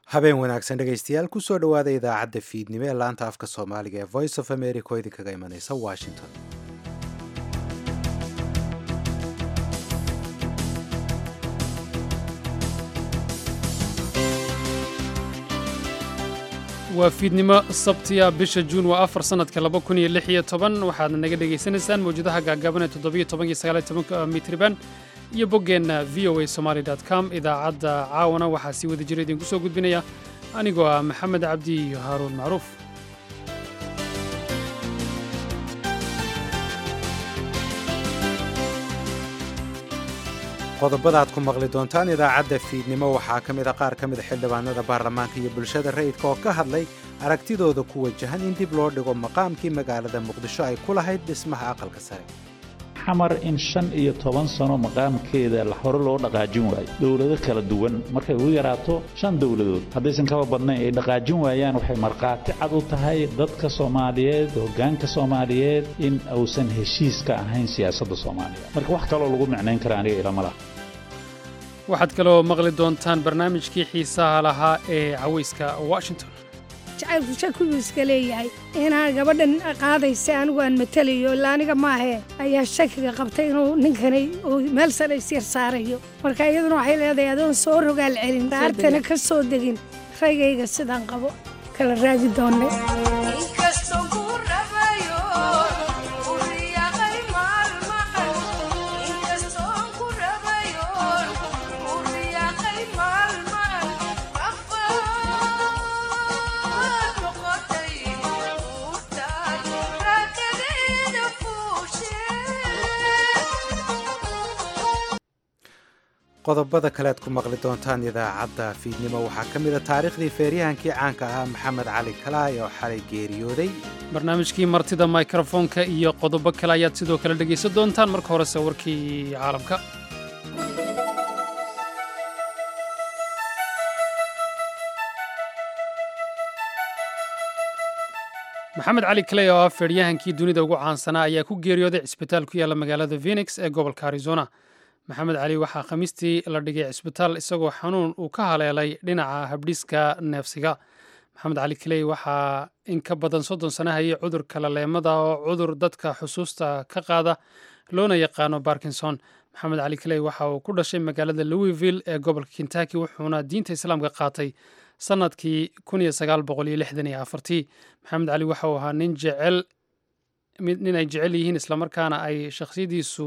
habeen wanaagsan dhegaystayaal kusoo dhowaada idaacadda fiidnimo ee laanta afka soomaaliga ee voice of america oo idinkaga imanaysa washington waa fiidnimo sabtiya bisha juun waa afar sannadka laba kun iyo lix iyo toban waxaadna naga dhegaysanaysaan mawjadaha gaagaaban ee toddobiyo toban iyo sagaal iyo tobanka mitriban iyo boggeenna v o a somaali dot com idaacadda caawana waxaa sii wada jira idinku soo gudbinaya anigoo ah maxamed cabdi iyo haaruun macruuf qodobada aad ku maqli doontaan idaacadda fiidnimo waxaa ka mid a qaar ka mida xildhibaanada baarlamaanka iyo bulshada rayidka oo ka hadlay aragtidooda ku wajahan in dib loo dhigo maqaamkii magaalada muqdisho ay ku lahayd dhismaha aqalka sare xamar in shan iyo toban sano maqaamkeeda hore loo dhaqaajin waayo dowlado kala duwan markay ugu yaraato shan dowladood haddaysan kaba badnayn ay dhaqaajin waayaan waxay markhaati cad u tahay dadka soomaaliyeed hoggaanka soomaaliyeed in uusan heshiis ka ahayn siyaasadda soomaaliya marka wax kaloo lagu micnayn kara aniga ilama laha waxaad kaloo maqli doontaan barnaamijkii xiisaha lahaa ee cawayska washington jacaylku shakiguu iska leeyahay inaa gabadhan qaadaysa anigu aan matelayo ilaa aniga maahee ayaa shakiga qabtay inuu ninkani uu meel sare isyar saarayo marka iyaduna waxay leedahay adoon soo rogaal celin daartana ka soo degin raygayga sidaan qabo kala raagi doonnay qodobada kale aad ku maqli doontaan idaacadda fiidnimo waxaa ka mid a taariikhdii feeryahankii caanka ahaa maxamed cali kalaay oo xalay geeriyooday barnaamijkii martida mikrofoonka iyo qodobo kale ayaad sidoo kale dhegaysan doontaan marka horese warkii caalamka maxamed cali kaley oo ah feeryahankii dunida ugu caansanaa ayaa ku geeriyooday cisbitaal ku yaalla magaalada phenix ee gobolka arizona maxamed cali waxaa khamiistii la dhigay cisbitaal isagoo xanuun uu ka haleelay dhinaca habdhiska neefsiga maxamed cali kaley waxaa in ka badan soddon sana hayay cudurka laleemada oo cudur dadka xusuusta ka qaada loona yaqaano barkinson maxamed cali kaley waxa uu ku dhashay magaalada louisville ee gobolka kentucky wuxuuna diinta islaamka qaatay sannadkii maxamed cali waxa uu ahaa nin jecel nin ay jecel yihiin islamarkaana ay shakhsiyadiisu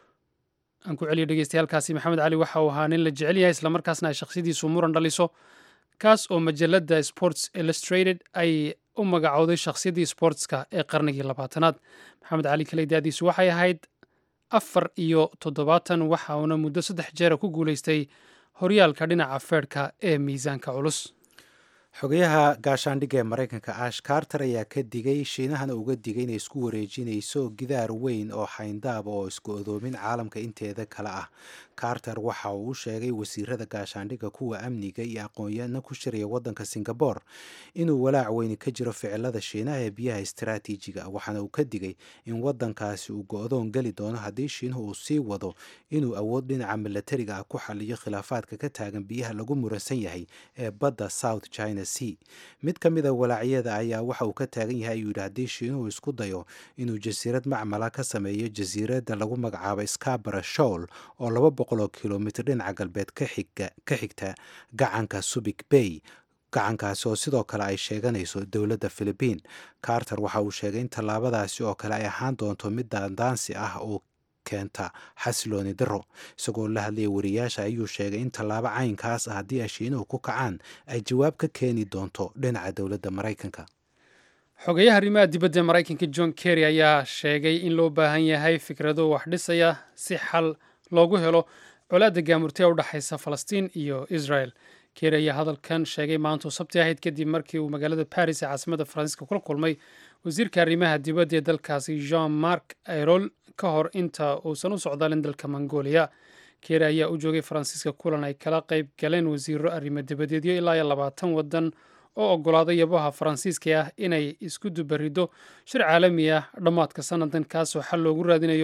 aan ku celiyo dhegeystayaalkaasi maxamed cali waxa uu ahaa nin la jecel yahay islamarkaasna ay shakhsiyadiisu muran dhaliso kaas oo majalada sports illustrated ay u magacowday shakhsiyaddii sportska ee qarnigii labaatanaad maxamed cali kaley daadiisu waxay ahayd afar iyo toddobaatan waxa uuna muddo saddex jeera ku guulaystay horyaalka dhinaca feerhka ee miisaanka culus xogayaha gaashaandhigga ee maraykanka ash carter ayaa ka digay shiinahana uga digay inay isku wareejinayso gidaar weyn oo xayndaab oo isku odoomin caalamka inteeda kale ah carter waxa uu u sheegay wasiirada gaashaandhigga kuwa amniga iyo aqoon-yaana ku shiraya waddanka singabore inuu walaac weyni ka jiro ficilada shiinaha ee biyaha istaraatiijiga waxaana uu ka digay in waddankaasi uu go-doon geli doono haddii shiinuhu uu sii wado inuu awood dhinaca milatariga ah ku xaliyo khilaafaadka ka taagan biyaha lagu muransan yahay ee badda south china mid ka mida walaacyada ayaa waxa uu ka taagan yahay ayuu yidhi haddii shiinuhu isku dayo inuu jasiirad macmala ka sameeyo jasiiradda lagu magacaabo scabara showl oo laba boqoloo kilomitr dhinaca galbeed ka xigta gacanka subic bay gacankaasi oo sidoo kale ay sheeganayso dowladda philibiin carter waxa uu sheegay in tallaabadaasi oo kale ay ahaan doonto mid daandaansi ah oo keenta xasilooni daro isagoo la hadlaya wariyaasha ayuu sheegay in tallaabo caynkaas ah haddii ay shiinuhu ku kacaan ay jawaab ka keeni doonto dhinaca dowladda maraykanka xogayaha arrimaha dibadda ee maraykanka john kerry ayaa sheegay in loo baahan yahay fikrado wax dhisaya si xal loogu helo colaadda gaamurtee u dhexaysa falastiin iyo israel kerry ayaa hadalkan sheegay maantuu sabti ahayd kadib markii uu magaalada baris ee caasimadda faransiiska kula kulmay wasiirka arrimaha dibadda ee dalkaasi jean mark ayrol ka hor inta uusan u socdaalin dalka mongolia keeri ayaa u joogay faransiiska kulan ay kala qayb galeen wasiiro arrimo dibadeedyo ilaa iyo labaatan waddan oo oggolaaday yabaha faransiiska ah inay isku dubariddo shir caalami ah dhammaadka sannadan kaasoo xal loogu raadinayo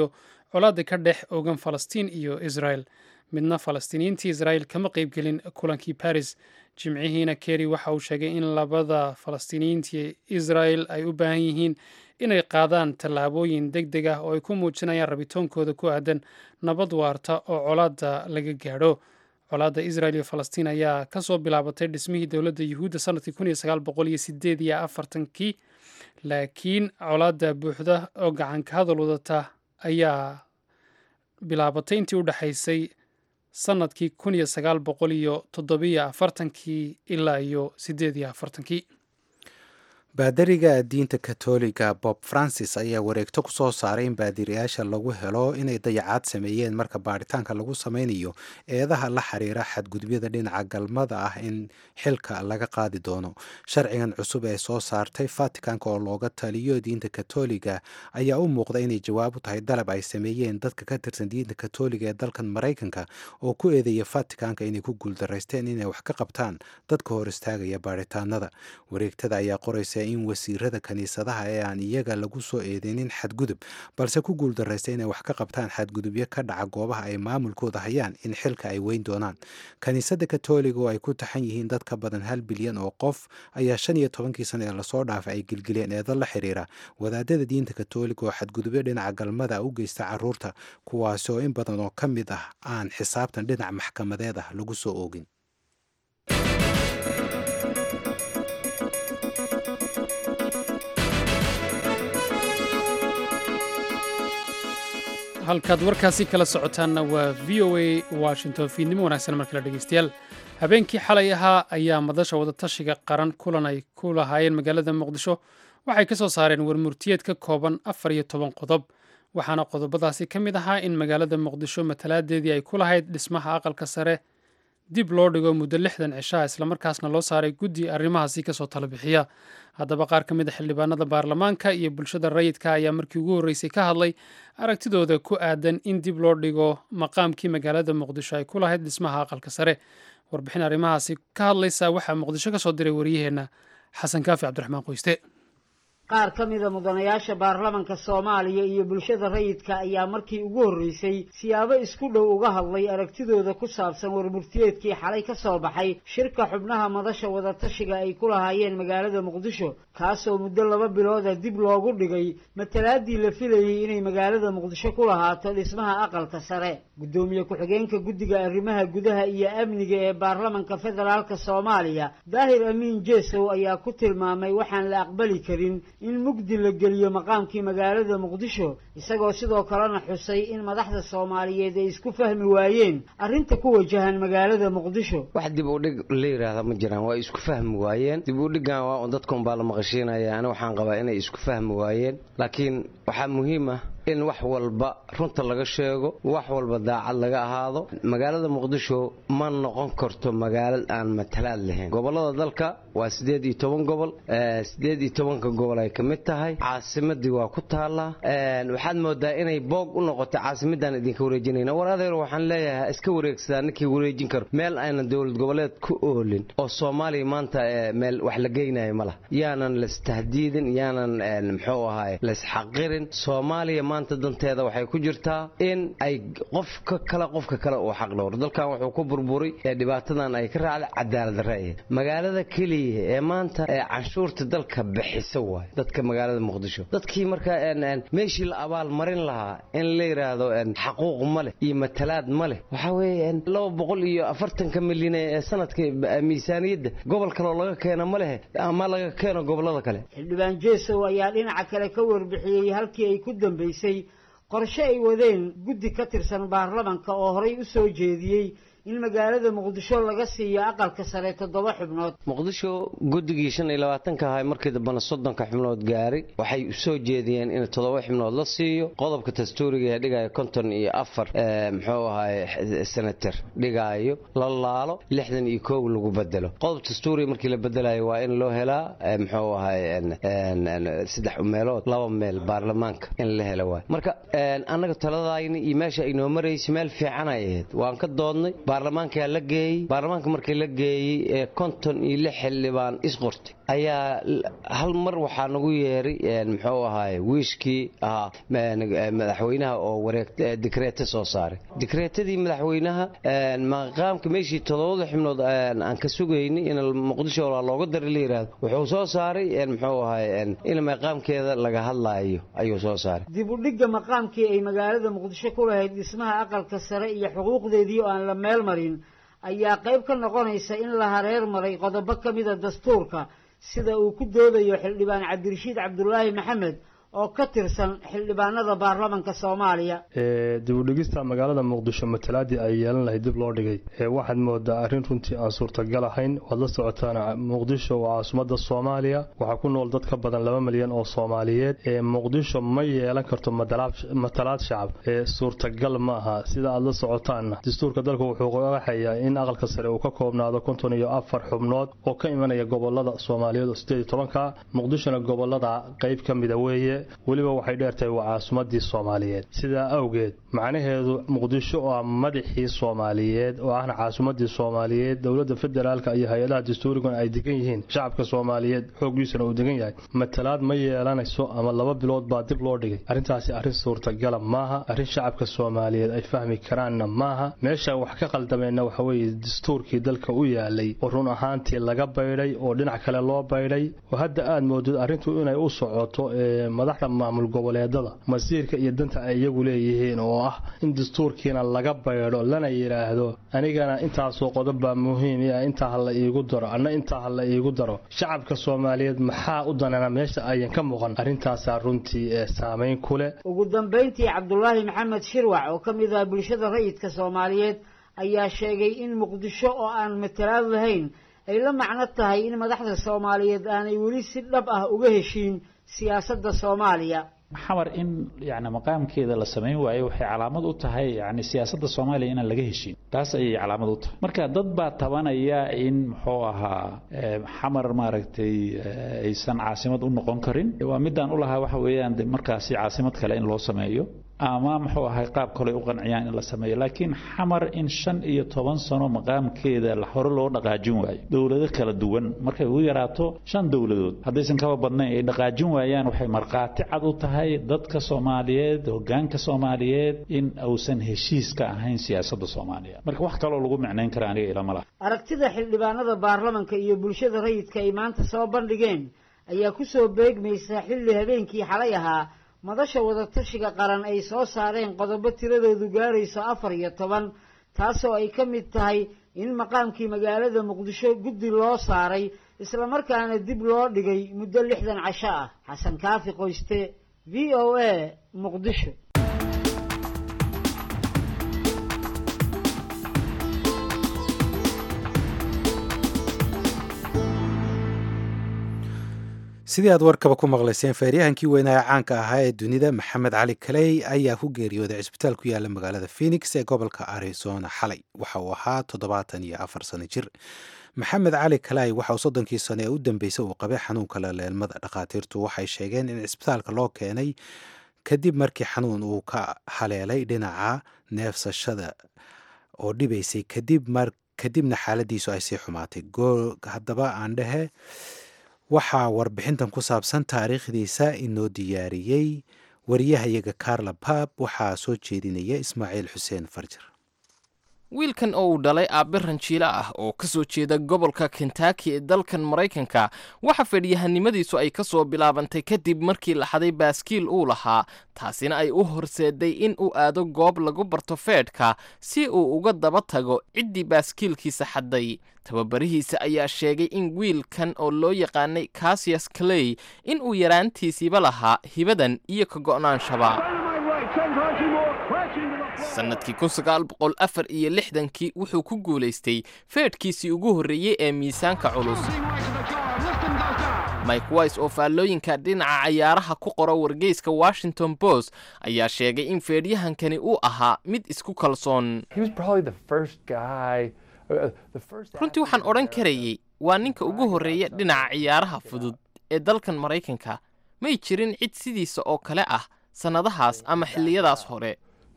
colaadda ka dhex ogan falastiin iyo israel midna falastiiniyiintii israel kama qeybgelin kulankii baris jimcihiina kerry waxa uu sheegay in labada falastiiniyiintii israel ay u baahan yihiin inay qaadaan tallaabooyin deg deg ah oo ay ku muujinayaan rabitoonkooda ku aadan nabad waarta oo colaadda laga gaadho colaadda israel iyo falastiin ayaa kasoo bilaabatay dhismihii dowladda yuhuudda sanadkii kun iyo sagaal boqol iyo sideed iyo afartankii laakiin colaadda buuxda oo gacanka hadal wadata ayaa bilaabatay intii u dhexaysay sanadkii kun iyo sagaal boqol iyo toddobiyo afartankii ilaa iyo sideed iyo afartankii baadariga diinta katoliga bob francis ayaa wareegto ku soo saaray in baadiriyaasha lagu helo inay dayacaad sameeyeen marka baaritaanka lagu sameynayo eedaha la xiriira xadgudubyada dhinaca galmada ah in xilka laga qaadi doono sharcigan cusub ee soo saartay vaticanka oo looga taliyo diinta katoliga ayaa u muuqda inay jawaab u tahay dalab ay sameeyeen dadka ka tirsan diinta katoliga ee dalkan maraykanka oo ku eedeeya vaticanka inay ku guuldaraysteen inay wax ka qabtaan dadka hor istaagaya baaritaanada wareegtada ayaa qoraysa in wasiirada kiniisadaha ee aan iyaga lagu soo eedeynin xadgudub balse ku guuldaraysta inay wax ka qabtaan xadgudubyo ka dhaca goobaha ay maamulkooda hayaan in xilka ay weyn doonaan kiniisadda katoliga oo ay ku taxan yihiin dad ka badan hal bilyan oo qof ayaa shan iyo tobankii sana ee lasoo dhaafay ay gelgeleen eedo la xiriira wadaadada diinta katoliga oo xadgudubyo dhinaca galmada u geysta caruurta kuwaasi oo in badan oo ka mid ah aan xisaabtan dhinac maxkamadeed ah lagu soo oogin halkaad warkaasi kala socotaanna waa v o a washington fiidnimo wanaagsan mar kale dhegeystayaal habeenkii xalay ahaa ayaa madasha wadatashiga qaran kulan ay ku lahaayeen magaalada muqdisho waxay ka soo saareen warmurtiyeed ka kooban afar iyo toban qodob waxaana qodobadaasi ka mid ahaa in magaalada muqdisho matalaadeedii ay ku lahayd dhismaha aqalka sare dib loo dhigo muddo lixdan cishaa islamarkaasna loo saaray guddi arrimahaasi kasoo tala bixiya haddaba qaar ka mid a xildhibaanada baarlamaanka iyo bulshada rayidka ayaa markii ugu horreysay ka hadlay aragtidooda ku aadan in dib loo dhigo maqaamkii magaalada muqdisho ay ku lahayd dhismaha aqalka sare warbixin arrimahaasi ka hadlaysa waxaa muqdisho ka soo diray waryaheenna xasan kaafi cabdiraxmaan qoyste qaar ka mida mudanayaasha baarlamanka soomaaliya iyo bulshada rayidka ayaa markii ugu horreysay siyaabo isku dhow uga hadlay aragtidooda ku saabsan warmurtiyeedkii xalay ka soo baxay shirka xubnaha madasha wadatashiga ay ku lahaayeen magaalada muqdisho kaasoo muddo laba bilooda dib loogu dhigay matalaadii la filayey inay magaalada muqdisho ku lahaato dhismaha aqalka sare guddoomiye ku-xigeenka guddiga arrimaha gudaha iyo amniga ee baarlamanka federaalka soomaaliya daahir amiin jeesow ayaa ku tilmaamay waxaan la aqbali karin in mugdi la geliyo maqaamkii magaalada muqdisho isagoo sidoo kalena xusay in madaxda soomaaliyeed ay isku fahmi waayeen arrinta ku wajahan magaalada muqdisho wax dib u dhig la yidhaahda ma jiraan waa isku fahmi waayeen dib u dhiggan waa un dadka unbaa la maqashiinaya ani waxaan qabaa inay isku fahmi waayeen laakiin waxaa muhiim ah in wax walba runta laga sheego wax walba daacad laga ahaado magaalada muqdisho ma noqon karto magaalad aan matalaad lahayn gobolada dalka waa siddeed iyo toban gobol siddeed iyo tobanka gobol ay ka mid tahay caasimadii waa ku taallaa waxaad moodaa inay boog u noqotay caasimadaan idinka wareejinayna war adeer waxaan leeyahay ha iska wareegsadaa ninkii wareejin karo meel aynan dowlad goboleed ku oolin oo soomaaliya maanta meel wax la geynayo ma laha yaanan laistahdiidin yaanan muxuu ahaay laisxaqirin soomaaliya maanta danteeda waxay ku jirtaa in ay qofka kale qofka kale uu xaq dhowro dalkan wuxuu ku burburay ee dhibaatadan ay ka raacday cadaalad darre magaalada keliya ee maanta ee canshuurta dalka bixisa waay dadka magaalada muqdisho dadkii markaa meeshii la abaal marin lahaa in la yidhaahdo xaquuq ma leh iyo matalaad ma leh waxaa weeye laba boqol iyo afartanka milyan ee sanadka miisaaniyadda gobol kaleoo laga keeno ma lehe ama laga keeno gobolada kale xildhibaan jeesow ayaa dhinaca kale ka warbixiyey halkii ay ku dambaysay qorshe ay wadeen guddi ka tirsan baarlamanka oo horay u soo jeediyey in magaalada muqdisho laga siiyo aqalka sare toddoba xubnood muqdisho guddigii shan iyo labaatanka ahay markii dambena soddonka xubnood gaaray waxay usoo jeediyeen in toddoba xubnood la siiyo qodobka dastuuriga ee dhigaya konton iyo afar muxuu ahaay senator dhigaayo la laalo lixdan iyo koow lagu bedelo qodob dastuuriga markii la bedelayo waa in loo helaa muxuu ahaay saddex meelood laba meel baarlamaanka in la helo waay marka annaga taladayni iyo meesha ay noo maraysa meel fiican ay ahayd waan ka doodnay baarlamaankaa la geeyey baarlamaanka markii la geeyey ee konton iyo lix xildhibaan isqortay ayaa hal mar waxaa nagu yeeray muxuu ahaay wiishkii ahaa madaxweynaha oo wareeg dikreete soo saaray dikreetadii madaxweynaha maqaamka meeshii todobada xubnood aan ka sugaynay in muqdisho looga dari la yidhaahdo wuxuu soo saaray muxuu ahaay in maqaamkeeda laga hadlaayo ayuu soo saaray dib u dhigga maqaamkii ay magaalada muqdisho ku lahayd dhismaha aqalka sare iyo xuquuqdeedii oo aan la meel marin ayaa qayb ka noqonaysa in la hareer maray qodobo ka mida dastuurka sida uu ku doodayo xildhibaan cabdirashiid cabdulaahi maxamed oo ka tirsan xildhibaanada baarlamanka soomaaliya dibudhigista magaalada muqdisho matalaadii ay yeelan lahayd dib loo dhigay waxaad moodaa arrin runtii aan suurtagal ahayn waad la socotaan muqdisho waa caasimadda soomaaliya waxaa ku nool dad ka badan laba milyan oo soomaaliyeed muqdisho ma yeelan karto matalaad shacab suurtagal ma aha sida aad la socotaanna dastuurka dalka wuxuu qaraxayaa in aqalka sare uu ka koobnaado konton iyo afar xubnood oo ka imanaya gobolada soomaaliyeed oo sideed iyo tobanka muqdishona gobolada qayb ka mida weeye weliba waxay dheertahay waa caasimadii soomaaliyeed sidaa awgeed macnaheedu muqdisho oo ah madaxii soomaaliyeed oo ahna caasimadii soomaaliyeed dowladda federaalka iyo hay-adaha dastuuriguna ay degan yihiin shacabka soomaaliyeed xooggiisuna uu degan yahay matalaad ma yeelanayso ama laba bilood baa dib loo dhigay arrintaasi arrin suurtagala maaha arrin shacabka soomaaliyeed ay fahmi karaanna maaha meesha wax ka qaldameenna waxa weeye dastuurkii dalka u yaalay oo run ahaantii laga baydhay oo dhinac kale loo baydhay oo hadda aad moodid arrintu inay u socoto madaxda maamul goboleedada masiirka iyo danta ay iyagu leeyihiin oo ah in dastuurkiina laga baydho lana yidhaahdo anigana intaasoo qodob baa muhiim ah intaa ha la iigu daro anna intaa ha la iigu daro shacabka soomaaliyeed maxaa u danana meesha ayan ka muuqan arrintaasaa runtii ee saamayn ku leh ugu dambayntii cabdulaahi maxamed shirwac oo ka mid ah bulshada rayidka soomaaliyeed ayaa sheegay in muqdisho oo aan matalaad lahayn ay la macno tahay in madaxda soomaaliyeed aanay weli si dhab ah uga heshiin siyaasadda soomaaliya xamar in yani maqaamkeeda la samayn waayo waxay calaamad u tahay yani siyaasadda soomaaliya inaan laga heshin taas ayay calaamad u tahay marka dad baa tabanaya in muxuu ahaa xamar maaragtay aysan caasimad u noqon karin waa midaan ulahaa waxa weeyaan de markaasi caasimad kale in loo sameeyo ama muxuu ahay qaab kale u qanciyaan in la sameeyo laakiin xamar in shan iyo toban sano maqaamkeeda hore loo dhaqaajin waayo dowlado kala duwan markay ugu yaraato shan dowladood haddaysan kaba badnayn ay dhaqaajin waayaan waxay markhaati cad u tahay dadka soomaaliyeed hogaanka soomaaliyeed in uusan heshiis ka ahayn siyaasadda soomaaliya marka wax kaloo lagu micnayn kara aniga ilama laha aragtida xildhibaanada baarlamanka iyo bulshada rayidka ay maanta soo bandhigeen ayaa ku soo beegmaysa xilli habeenkii xalay ahaa madasha wadatashiga qaran ay soo saareen qodobo tiradoodu gaarayso afar iyo toban taasoo ay ka mid tahay in maqaamkii magaalada muqdisho guddi loo saaray islamarkaana dib loo dhigay muddo lixdan casho ah xasan kaafi qoyste v o a muqdisho sidii aad warkaba ku maqlayseen feeryahankii weynaa caanka ahaa ee dunida maxamed cali kaley ayaa ku geeriyooday cisbitaal ku yaala magaalada phoenix ee gobolka arizona xalay waxa uu ahaa toddobaatan iyo afar sano jir maxamed cali kaley waxa uu soddonkii sano ee u dambeysay uu qabay xanuunka laleelmada dhakhaatiirtu waxay sheegeen in cisbitaalka loo keenay kadib markii xanuun uu ka haleelay dhinaca neefsashada oo dhibaysay kadibna xaaladiisu ay sii xumaatay haddaba aan dhehe waxaa warbixintan ku saabsan taariikhdiisa inoo diyaariyey wariyahayaga carla bab waxaa soo jeedinaya ismaaciil xuseen farjar wiilkan oo uu dhalay aabbe ranjiilo ah oo ka soo jeeda gobolka kentaki ee dalkan maraykanka waxa fadhiyahanimadiisu ay ka soo bilaabantay kadib markii la xaday baaskiil uu lahaa taasina ay u horseeday in uu aado goob lagu barto feedhka si uu uga daba tago ciddii baaskiilkiisa xadday tababarihiisa ayaa sheegay in wiilkan oo loo yaqaanay kasiyas kaley in uu yaraantiisiiba lahaa hibadan iyo ka go'naanshaba sannadkii kun sagaal boqol afar iyo lixdankii wuxuu ku guulaystay feedhkiisii ugu horreeyey ee miisaanka culus mike wise oo faallooyinka dhinaca cayaaraha ku qora wargeyska washington post ayaa sheegay in feedhyahankani uu ahaa mid isku kalsoon runtii waxaan odhan karayey waa ninka ugu horreeya dhinaca ciyaaraha fudud ee dalkan maraykanka may jirin cid sidiisa oo kale ah sannadahaas ama xilliyadaas hore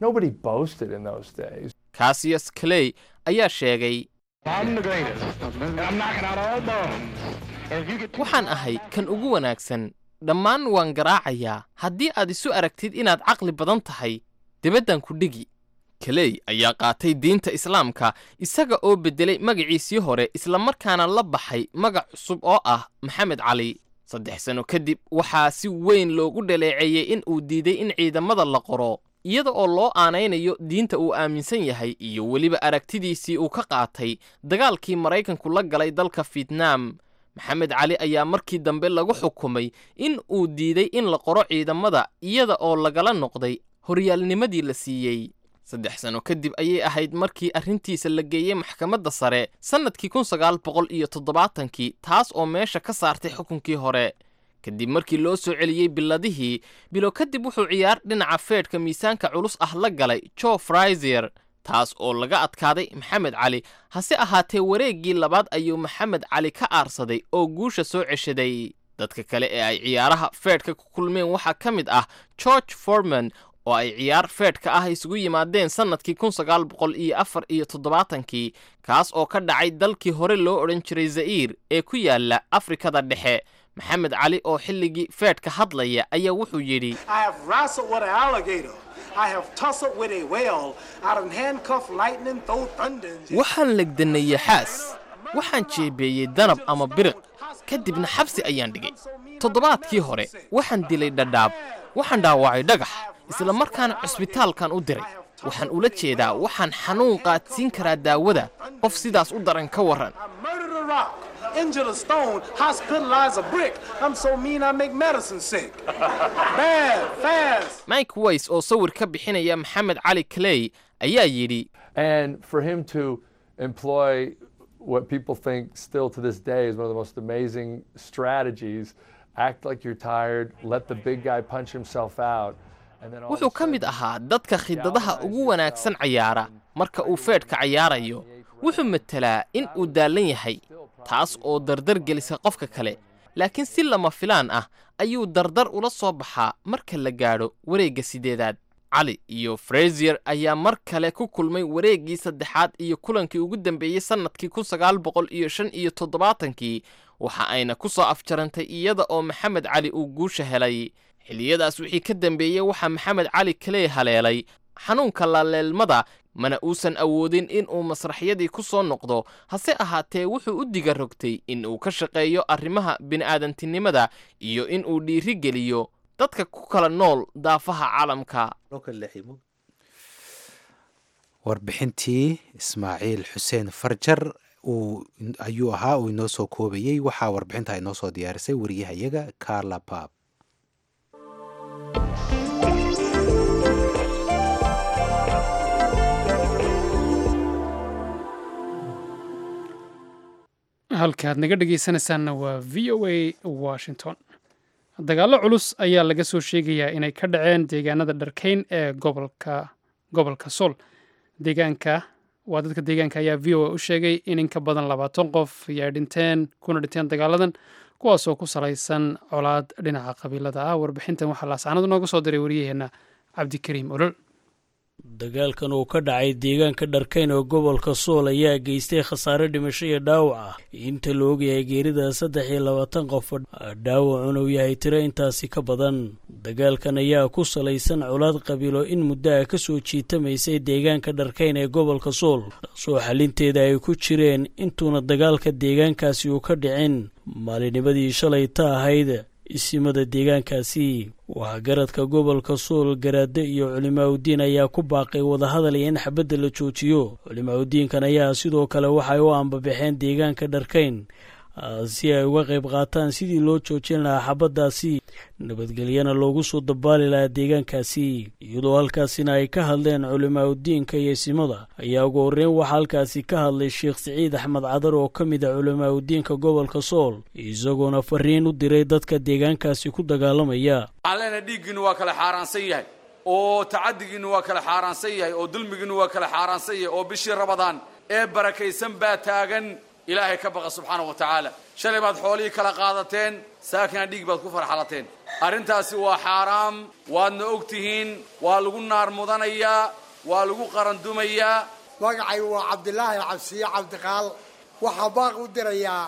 kasiyas kaley ayaa sheegay waxaan ahay kan ugu wanaagsan dhammaan waan garaacayaa haddii aad isu aragtid inaad caqli badan tahay debaddan ku dhigi kaley ayaa qaatay diinta islaamka isaga oo beddelay magaciisii hore islamarkaana la baxay magac cusub oo ah maxamed cali saddex sanno kadib waxaa si weyn loogu dhaleeceeyey in uu diiday in ciidamada la qoro iyada oo loo aanaynayo diinta uu aaminsan yahay iyo weliba aragtidiisii uu ka qaatay dagaalkii maraykanku la galay dalka fietnaam maxamed cali ayaa markii dambe lagu xukumay in uu diiday in la qoro ciidamada iyada oo lagala noqday horyaalnimadii la siiyey saddex sanno kadib ayay ahayd markii arrintiisa la geeyey maxkamadda sare sannadkii kun sagaal boqol iyo toddobaatankii taas oo meesha ka saartay xukunkii hore kadib markii loo soo celiyey biladihii bilo kadib wuxuu ciyaar dhinaca feedhka miisaanka culus ah la galay jo fraiser taas oo laga adkaaday maxamed cali hase ahaatee wareeggii labaad ayuu maxamed cali ka aarsaday oo guusha soo ceshaday dadka kale ee ay ciyaaraha feedhka ku kulmeen waxaa ka mid ah george forman oo ay ciyaar feedhka ah isugu yimaadeen sannadkii kun sagaal boqol iyo afar iyo toddobaatankii kaas oo ka dhacay dalkii hore loo odhan jiray za'iir ee ku yaala afrikada dhexe maxamed cali oo xilligii feedhka hadlaya ayaa wuxuu yidhi waxaan legdanayey xaas waxaan jeebeeyey danab ama biriq kadibna xabsi ayaan dhigay toddobaadkii hore waxaan dilay dhadhaab waxaan dhaawacay dhagax isla markaana cusbitaalkan u diray waxaan ula jeedaa waxaan xanuun qaadsiin karaa daawada qof sidaas u daran ka warran injured a stone, hospitalize a brick. I'm so mean I make medicine sick. Bad, fast. mike ways oo sawir ka bixinaya maxamed cali clay ayaa yidhi And for him to employ what people think still to this day is one of the most amazing strategies act like you're tired, let the big guy punch himself out. and then all of a wuxuu ka mid ahaa dadka khidadaha ugu wanaagsan cayaara marka uu feedhka cayaarayo wuxuu matelaa in uu daallan yahay taas oo dardar gelisa qofka kale laakiin si lama filaan ah ayuu dardar ula soo baxaa marka la gaadho wareegga sideedaad cali iyo frasier ayaa mar kale ku kulmay wareeggii saddexaad iyo kulankii ugu dambeeyey sannadkii kun sagaal boqol iyo shan iyo toddobaatankii waxa ayna ku soo afjarantay iyada oo maxamed cali uu guusha helay xilliyadaas wixii ka dambeeyey waxaa maxamed cali kaley haleelay xanuunka laleelmada mana uusan awoodin in uu masraxyadii ku soo noqdo hase ahaatee wuxuu u diga rogtay in uu ka shaqeeyo arrimaha bini'aadantinimada iyo in uu dhiiri geliyo dadka ku kala nool daafaha caalamka warbixintii ismaaciil xuseen farjar uu ayuu ahaa uu inoo soo koobayey waxaa warbixinta inoo soo diyaarisay wariyahayaga carla bab halka aad naga dhegaysanaysaanna waa v o a washington dagaallo culus ayaa laga soo sheegayaa inay ka dhaceen deegaanada dharkeyn ee gobolka gobolka sool deegaanka waa dadka deegaanka ayaa v o a u sheegay in in ka badan labaatan qof ay dhinteen kuna dhinteen dagaaladan kuwaasoo ku salaysan colaad dhinaca qabiilada ah warbixintan waxaa laascanadu nooga soo diray wariyaheenna cabdikariim olol dagaalkan uu ka dhacay deegaanka dharkayn oo gobolka sool ayaa geystay khasaare dhimasho iyo dhaawac ah inta la ogyahay geerida saddex iyo labaatan qof dhaawacuna uu yahay tiro intaasi ka badan dagaalkan ayaa ku salaysan colaad qabiilo in muddo ah ka soo jiitamaysay deegaanka dharkayn ee gobolka sool taasoo xalinteeda ay ku jireen intuuna dagaalka deegaankaasi uu ka dhicin maalinimadii shalay ta ahayd isimada deegaankaasi waxgaradka gobolka sool garaade iyo culimaaudiin ayaa ku baaqay wadahadal iyo in xabadda la joojiyo culimaaudiinkan ayaa sidoo kale waxay u ambabaxeen deegaanka dharkayn si ay uga qayb qaataan sidii loo joojin lahaa xabaddaasi nabadgelyana loogu soo dabaali lahaa deegaankaasi iyadoo halkaasina ay ka hadleen culimaaudiinka iyo isimada ayaa ugu horreyn waxaa halkaasi ka hadlay sheekh siciid axmed cadar oo ka mid a culimaaudiinka gobolka sool isagoona fariin u diray dadka deegaankaasi ku dagaalamaya waxaan leenahay dhiiggiinnu waa kala xaaraansan yahay oo tacadigiinnu waa kala xaaraansan yahay oo dulmigiinnu waa kala xaaraansan yahay oo bishii rabadaan ee barakaysan baa taagan ilaahay ka baqa subxaana wa tacaala shalay baad xoolihii kala qaadateen saakina dhiig baad ku farxalateen arrintaasi waa xaaraam waadna og tihiin waa lagu naar mudanayaa waa lagu qarandumayaa magacay waa cabdilaahi cabsiye cabdiqaal waxaa baaq u dirayaa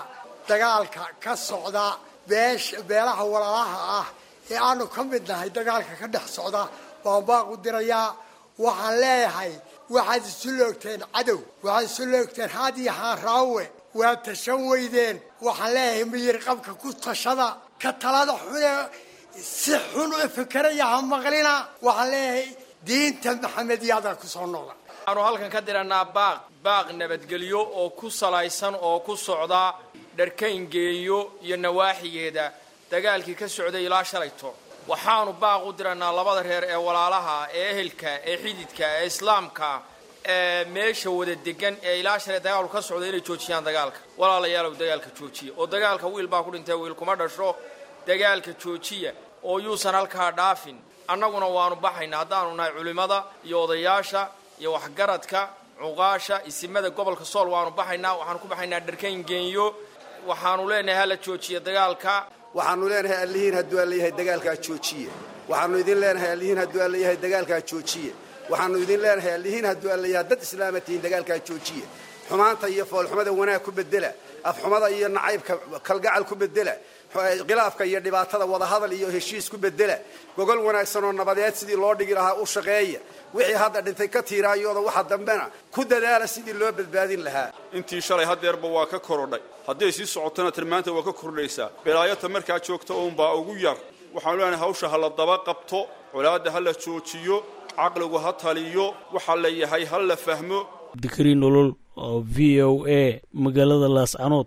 dagaalka ka socda beesh beelaha walaalaha ah ee aanu ka mid nahay dagaalka ka dhex socda baan baaqu dirayaa waxaan leeyahay waxaad isu loogteen cadow waxaad isu loogteen haad iyo haan raawe waad tashan weydeen waxaan leeyahay miyir qabka ku tashada ka talada xune si xun u fikeraya ha maqlina waxaan leeyahay diinta maxamediyada ku soo noqda waxaanu halkan ka diranaa baaq baaq nabadgelyo oo ku salaysan oo ku socda dharkayngeeyo iyo nawaaxigeeda dagaalkii ka socday ilaa shalayto waxaanu baaq u diranaa labada reer ee walaalaha ee ehelka ee xididka ee islaamka ee meesha wada degan ee ilaa shalay dagaalku ka socda inay joojiyaan dagaalka walaalayaalow dagaalka joojiya oo dagaalka wiil baa ku dhintay wiil kuma dhasho dagaalka joojiya oo yuusan halkaa dhaafin annaguna waanu baxaynaa haddaanu nahay culimmada iyo odayaasha iyo waxgaradka cuqaasha isimada gobolka sool waanu baxaynaa waxaanu ku baxaynaa dharkayn geenyo waxaanu leenahay hala joojiya dagaalka waxaanu leenahay allihiin hadduu alleeyahay dagaalkaa joojiye waxaanu idin leenahay allihiin hadduu alleeyahay dagaalkaa joojiye waxaanu idin leenahay allihiin hadduu alleeyahay dad islaama tihiin dagaalkaa joojiye xumaanta iyo foolxumada wanaag ku bedela afxumada iyo nacaybka kalgacal ku bedela khilaafka iyo dhibaatada wadahadal iyo heshiis ku bedela gogol wanaagsan oo nabadeed sidii loo dhigi lahaa u shaqeeya wixii hadda dhintay ka tiiraayooda waxa dambena ku dadaala sidii loo badbaadin lahaa intii shalay hadeerba waa ka korodhay hadday sii socotona tan maanta waa ka kordhaysaa bilaayata markaa joogta uunbaa ugu yar waxaanu leenahay hawsha ha la daba qabto colaadda ha la joojiyo caqligu ha taliyo waxa la yahay ha la fahmo dikri nolol oo v o a magaalada laascanood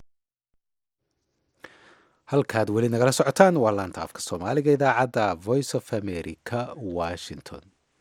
halkaad weli nagala socotaan waa laanta afka soomaaliga idaacadda voice of america washington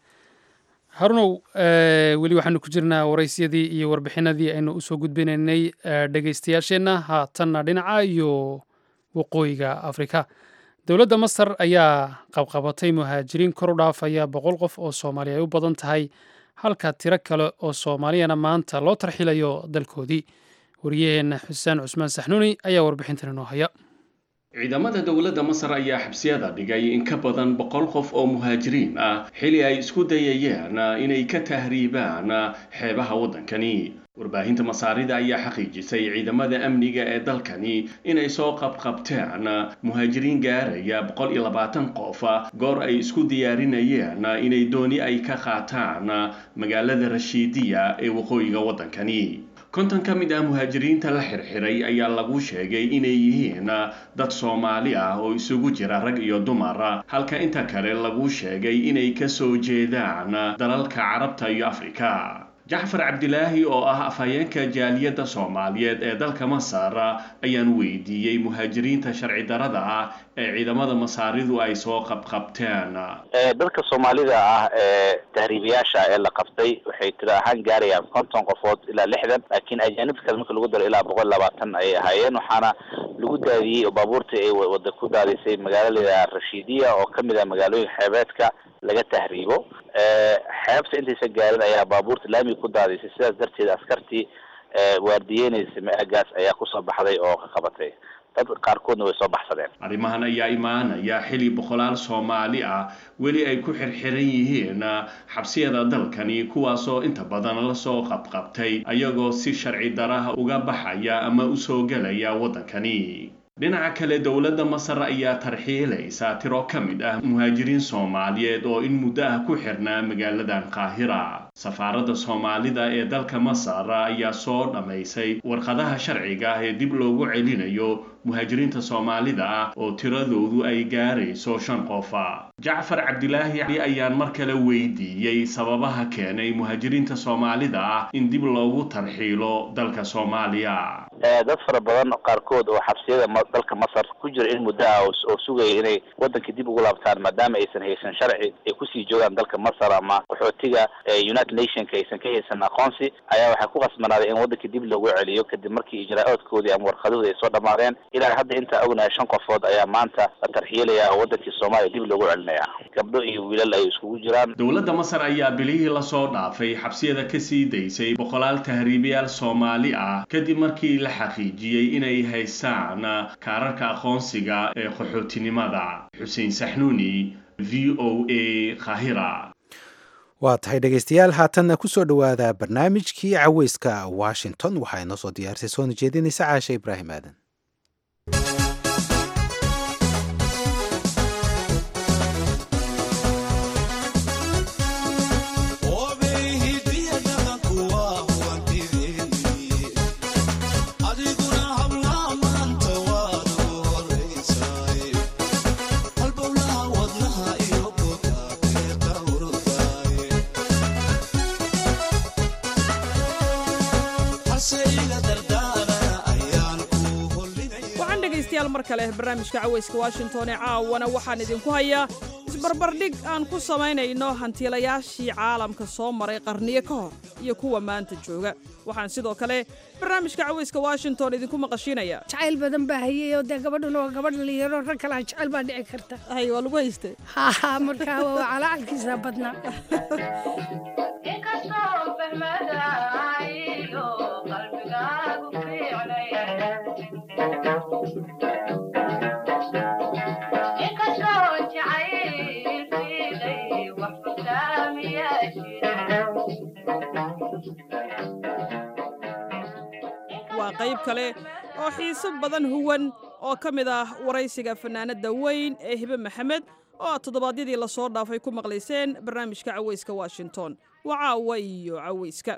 harunow weli waxaanu ku jirnaa waraysyadii iyo warbixinadii aynu usoo gudbinaynay dhegaystayaasheenna haatanna dhinaca iyo waqooyiga afrika dowladda masar ayaa qabqabatay muhaajiriin kor u dhaafaya boqol qof oo soomaali ay u badan tahay halka tiro kale oo soomaaliyana maanta loo tarxilayo dalkoodii wariyaheenna xuseen cusmaan saxnuuni ayaa warbixintan inoo haya ciidamada dowladda masar ayaa xabsiyada dhigay in ka badan boqol qof oo muhaajiriin ah xili ay isku dayayeen inay ka tahriibaan xeebaha waddankani warbaahinta masaarida ayaa xaqiijisay ciidamada amniga ee dalkani inay soo qabqabteen muhaajiriin gaaraya boqol iyo labaatan qof goor ay isku diyaarinayeen inay dooni ay ka qaataan magaalada rashiidiya ee waqooyiga waddankani konton ka mid ah muhaajiriinta la xirxiray ayaa lagu sheegay inay yihiin dad soomaali ah oo isugu jira rag iyo dumar halka inta kale lagu sheegay inay ka soo jeedaan dalalka carabta iyo afrika jacfar cabdilaahi oo ah afhayeenka jaaliyadda soomaaliyeed ee dalka masar ayaan weydiiyey muhaajiriinta sharci darada ah ee ciidamada masaaridu ay soo qabqabteen dadka soomaalida ah ee tahriibayaasha ee la qabtay waxay tiro ahaan gaarayaan konton qofood ilaa lixdan laakiin ajaanibta kale marka lagu daro ilaa boqol labaatan ayay ahaayeen waxaana lagu daadiyey oo baabuurtii ay wada ku daadisay magaalada rashiidiya oo kamid ah magaalooyinka xeebeedka laga tahriibo xeebta intaysa gaarin ayaa baabuurta laamiga ku daadisay sidaas darteed askartii waardiyeynaysa maagaas ayaa kusoo baxday oo ka qabatay dad qaarkoodna way soo baxsadeen arrimahan ayaa imaanaya xili boqolaal soomaali ah weli ay ku xirxiran yihiin xabsiyada dalkani kuwaasoo inta badan lasoo qabqabtay ayagoo si sharci daraha uga baxaya ama usoo gelaya waddankani dhinaca kale dowladda masar ayaa tarxiilaysa tiro ka mid ah muhaajiriin soomaaliyeed oo in muddo ah ku xirnaa magaaladan qaahira safaaradda soomaalida ee dalka masar ayaa soo dhammaysay warqadaha sharciga ah ee dib loogu celinayo muhaajiriinta soomaalida ah oo tiradoodu ay gaarayso shan qofa jacfar cabdilaahi ayaan mar kale weydiiyey sababaha keenay muhaajiriinta soomaalida ah in dib loogu tarxiilo dalka soomaaliya dad fara badan qaarkood oo xabsiyada dalka masar ku jira in muddo ah oo sugaya inay waddankii dib ugu laabtaan maadaama aysan haysan sharci ay kusii joogaan dalka masar ama qaxootiga united nationka aysan ka haysan aqoonsi ayaa waxay ku qasbanaaday in waddankii dib loogu celiyo kadib markii ijraa-oodkoodii ama warqaduhu ay soo dhammaadeen ilaa hadda intaa ognahay shan qofood ayaa maanta la tarxiilaya oo waddankii soomaaliya dib loogu celinaya gabdho iyo wiilal ay iskugu jiraan dowladda masar ayaa bilihii lasoo dhaafay xabsiyada kasii daysay boqolaal tahriibayaal soomaali ah kadib markii la xaqiijiyey inay haystaan kaararka aqoonsiga ee qaxootinimada xuseen saxnuuni v o a kahira waa tahay dhegaystayaal haatanna ku soo dhowaada barnaamijkii caweyska washington waxaa inoo soo diyaarisay soona jeedinaysa caashe ibraahim aadan dhegaystayaal mar kale barnaamijka cawayska washington ee caawana waxaan idinku hayaa isbarbardhig aan ku samaynayno hantiilayaashii caalamka soo maray qarniyo ka hor iyo kuwa maanta jooga waxaan sidoo kale barnaamijka cawayska washington idinku maqashiinayaa jacayl badan baa hayay oo dee gabadhuna waa gabadh dhalinyaro rag kalaa jacayl baa dhici karta hay waa lagu haystay ha markaa waa calacalkiisa badnaa waa qayb kale oo xiiso badan huwan oo ka mid ah waraysiga fannaanadda weyn ee hibe maxamed oo aad toddobaadyadii lasoo dhaafay ku maqlayseen barnaamijka cawayska washington waa caawa iyo cawayska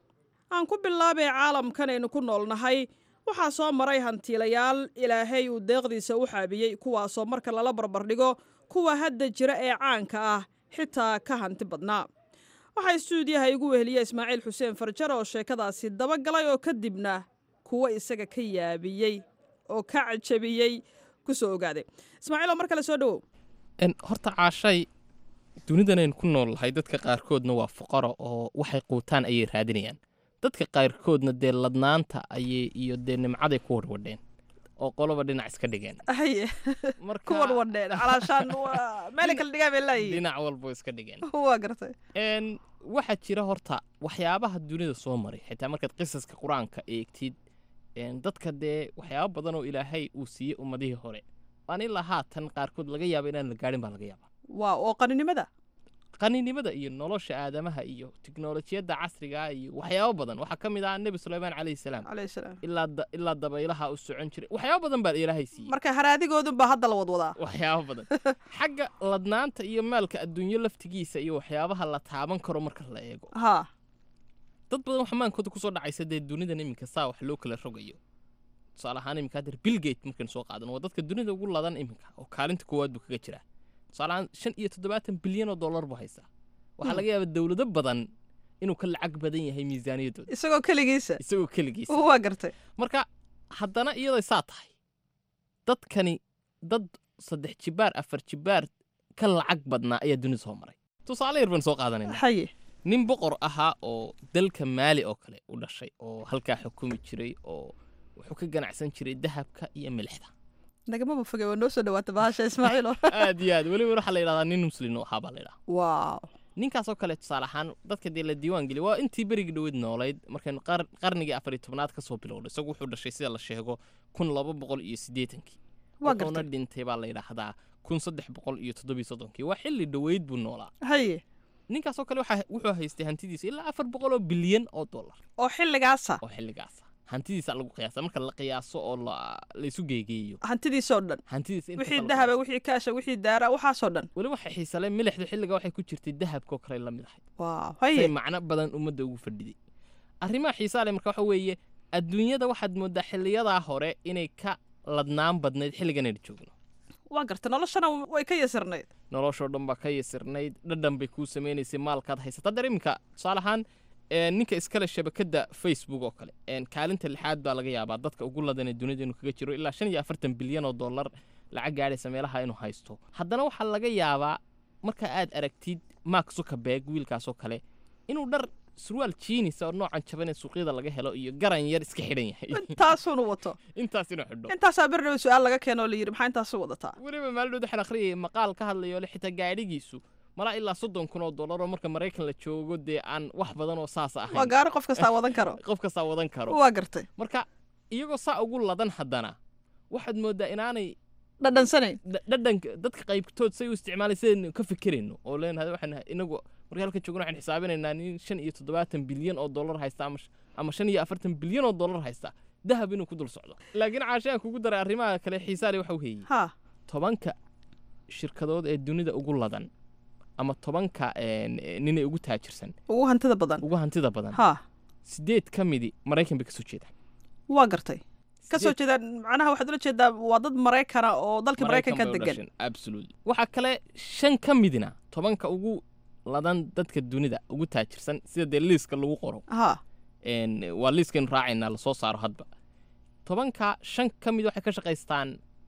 aan ku bilaabay caalamkan aynu ku noolnahay waxaa soo maray hantiilayaal ilaahay uu deeqdiisa u xaabiyey kuwaasoo marka lala barbardhigo kuwa hadda jira ee caanka ah xitaa ka hanti badnaa waxaa istuudiyaha igu weheliya ismaaciil xuseen farjar oo sheekadaasi dabagalay oo kadibna kuwa isaga ka yaabiyey oo ka cajabiyey ku soo ogaaday ismaaciiloo mar kale soo dhowow horta caashay dunidanaynu ku nool lahay dadka qaarkoodna waa fuqaro oo waxay quutaan ayay raadinayaan dadka qaarkoodna dee ladnaanta ayay iyo dee nimcaday ku warwadheen oo qoloba dhinac iska dhigeen haye ku wadwadheen calaashaan meelay kala dhigaa bay leeyihiin dhinac walbo iska dhigeen waa gartay n waxaa jira horta waxyaabaha dunida soo maray xitaa markaad qisaska qur-aanka eegtid dadka dee waxyaaba badan oo ilaahay uu siiyey ummadihii hore aan ilaa haatan qaarkood laga yaaba inaan la gaadhin baa laga yaaba waa oo qaninimada qaninimada iyo nolosha aadamaha iyo tiknolojiyadda casriga iyo waxyaabo badan waxaa ka mid ah nebi suleymaan calayhi salaam ilaa dabaylaha u socon jiray waxyaabo badan baa ilaahay siiyey marka haraadigoodun baa hadda la wadwadaa waxyaabo badan xagga ladnaanta iyo maalka adduunyo laftigiisa iyo waxyaabaha la taaban karo marka la eego ha dad badan waxa maankooda kusoo dhacaysa dee dunidan iminka saa wax loo kala rogayo tusaale ahaan iminka haddeer billgate markaynu soo qaadan waa dadka dunida ugu ladan iminka oo kaalinta koowaad buu kaga jiraa tusaaleahaan shan iyo toddobaatan bilyan oo dollar buu haystaa waxaa laga yaabaa dowlado badan inuu ka lacag badan yahay miisaaniyaddooda isagoo keligiisa isagoo keligiisa waa gartay marka haddana iyaday saa tahay dadkani dad saddex jibaar afar jibaar ka lacag badnaa ayaa dunida soo maray tusaale yar baan soo qaadanayna haye nin boqor ahaa oo dalka maali oo kale u dhashay oo halkaa xukumi jiray oo wuxuu ka ganacsan jiray dahabka iyo milixda nagamaba foge waa noo soo dhawaata bahasha ismaaciilo aad iyo aad weliba waxaa la yidhahdaa nin muslin oo ahaa baa la yidhaha waaw ninkaasoo kale tusaale ahaan dadka dee la diiwaan geliya waa intii berigii dhoweyd noolayd markaynu qarnigii afar iyo tobnaad kasoo bilowday isagu wuxuu dhashay sida la sheego kun laba boqol iyo siddeetankii wuxuuna dhintay baa la yidhaahdaa kun saddex boqol iyo toddobiyo soddonkii waa xilli dhoweyd buu noolaa haye ninkaasoo kale wuxuu haystay hantidiisa ilaa afar boqol oo bilyan oo dollar oo xilligaasa oo xilligaasa hantidiisa lagu qiyaasa marka la qiyaaso oo laysu geegeeyo hantidiisoo dhan hantidiisa wixii dahaba wixii kaasha wixii daara waxaasoo dhan weli waxay xiisale milixdu xilliga waxay ku jirtay dahabkoo kale la mid ahayd waaw say haye macno badan ummadda ugu fadhiday arrimaha xiisaa leh marka waxa weeye adduunyada waxaad moodaa xiliyadaa hore inay ka ladnaan badnayd xilligan aynu joogno waa garta noloshana way ka yasirnayd noloshoo dhan baa ka yasirnayd dhadhan bay kuu samaynaysay maalkaad haysata haddeer iminka tusaale ahaan ninka iskale shabakadda facebook oo kale kaalinta lixaad baa laga yaabaa dadka ugu ladan ee dunida inuu kaga jiro ilaa shan iyo afartan bilyan oo dollar lacag gaadhaysa meelaha inuu haysto haddana waxaa laga yaabaa marka aad aragtid mark zuckerberg wiilkaasoo kale inuu dhar surwaal jiinisa oo noocan jaban ee suuqyada laga helo iyo garan yar iska xidhan yahay intaasunu wato intaas inuu xidho intaasaa berdhawe su-aal laga keeno oo la yidhi maxaa intaasu wadataa weliba maalidhood waxaan akhriyay maqaal ka hadlayo le xitaa gaadhigiisu malaa ilaa soddon kun oo dollar oo marka maraykan la joogo dee aan wax badan oo saas ahayn waa gaari qof kastaa wadan karo qof kastaa wadan karo waa gartay marka iyagoo saa ugu ladan haddana waxaad moodaa inaanay dhadhansanayn dhadhanka dadka qaybtood say u isticmaalay sidaynu ka fikirayno oo leenahay waxaan inagu markii halka joogno waxaan xisaabinaynaa nin shan iyo toddobaatan bilyan oo dollar haysta ama ama shan iyo afartan bilyan oo dollar haysta dahab inuu ku dul socdo laakiin caashaan kugu daray arrimaha kale xiisaale waxa u heeyey ha tobanka shirkadood ee dunida ugu ladan ama tobanka ninay ugu taajirsan ugu hantida badan ugu hantida badan ha sideed ka midi maraykan bay kasoo jeedaan waa gartay kasoo jeedaan macnaha waxaad ula jeedaa waa dad maraykana oo dalka maraykanka degan absolutely waxaa kale shan ka midina tobanka ugu ladan dadka dunida ugu taajirsan sida dee liiska lagu qoro ha waa liiskaynu raacaynaa lasoo saaro hadba tobanka shan ka mid waxay ka shaqaystaan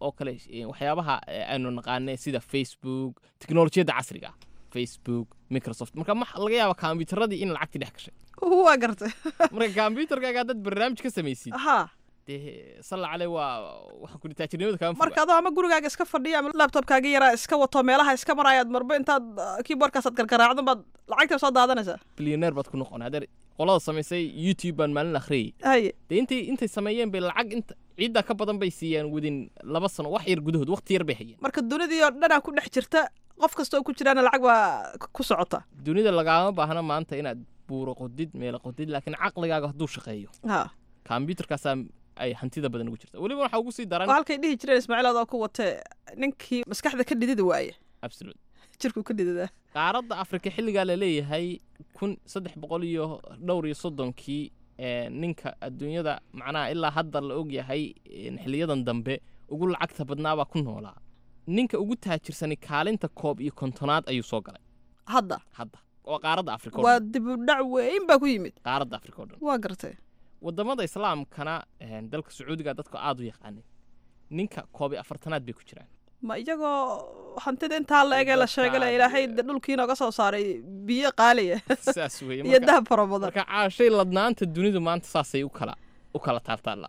oo kale eh, waxyaabaha eh, aynu naqaane sida facebook teknolojiyadda casriga ah facebook microsoft marka ma laga yaaba kombiyuutaradii in lacagtii dhex gashay waa gartay marka kombiyuutarkaaga haddaad barnaamij ka samaysid ha dee salla cale waa waxa kuli taajirnimada kaama foga marka adoo ama gurigaaga iska fadhiya ama laptopkaaga yaraa iska wato meelaha iska marayaad marba intaad uh, keyboardkaasaad gargaraacdo baad lacagta soo daadanaysaa bilyaneer baad ku noqon hadeer qolada samaysay youtube baan maalin akhriyay haye dee intay intay sameeyeen bay lacag inta ciidda ka badan bay siiyaan within laba sano wax yar gudahood waqti yar bay hayeen marka dunidii oo dhanaa ku dhex jirta qof kasta oo ku jiraana lacag baa k- ku socota dunida lagaama baahna maanta inaad buuro qodid meelo qodid laakiin caqligaaga hadduu shaqeeyo ha kombiyuutarkaasaa ay hantida badan ugu jirta weliba waxaa ugu sii daran waa halkay dhihi jireen ismaaciil adoo ku watee ninkii maskaxda ka dhidida waaye absolute jirku ka dhididaa qaaradda afrika xilligaa la leeyahay kun saddex boqol iyo dhowr iyo soddonkii ee, ninka adduunyada macnaha ilaa hadda la ogyahay een, xiliyadan dambe ugu lacagta badnaabaa ku noolaa ninka ugu taajirsani kaalinta koob iyo kontonaad ayuu soo galay hadda hadda waa qaaradda afrika oo waa dhan dib u dhac weyn baa ku yimid qaaradda afrika oo dhan waa gartay wadamada islaamkana een, dalka sacuudiga dadku aad u yaqaanay ninka koob iyo afartanaad bay ku jiraan ma iyagoo hantida intaa la egee la sheegale ilaahay de dhulkii nooga soo saaray biyo qaaliya saas weeye iyo marka- dahab fara badan marka caashay ladnaanta dunidu maanta saasay u kala u kala taabtaalla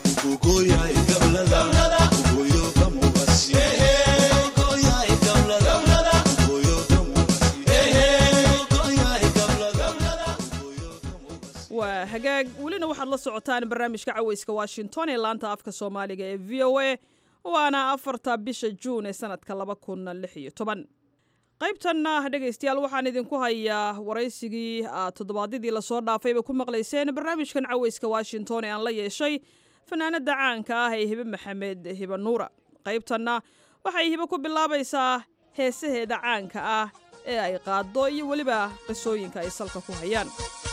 waa hagaag welina waxaad la socotaan barnaamijka caweyska washington ee laanta afka soomaaliga ee v o a waana afarta bisha juun ee sanadka laba kun lix iyo toban qaybtanna dhegaystayaal waxaan idinku hayaa waraysigii aad toddobaadyadii lasoo dhaafayba ku maqlayseen barnaamijkan caweyska washington ee aan la yeeshay fanaanada caanka ah ee hibe maxamed hibe nuura qaybtanna waxay hibe ku bilaabaysaa heesaheeda caanka ah ee ay qaado iyo weliba qisooyinka ay salka ku hayaan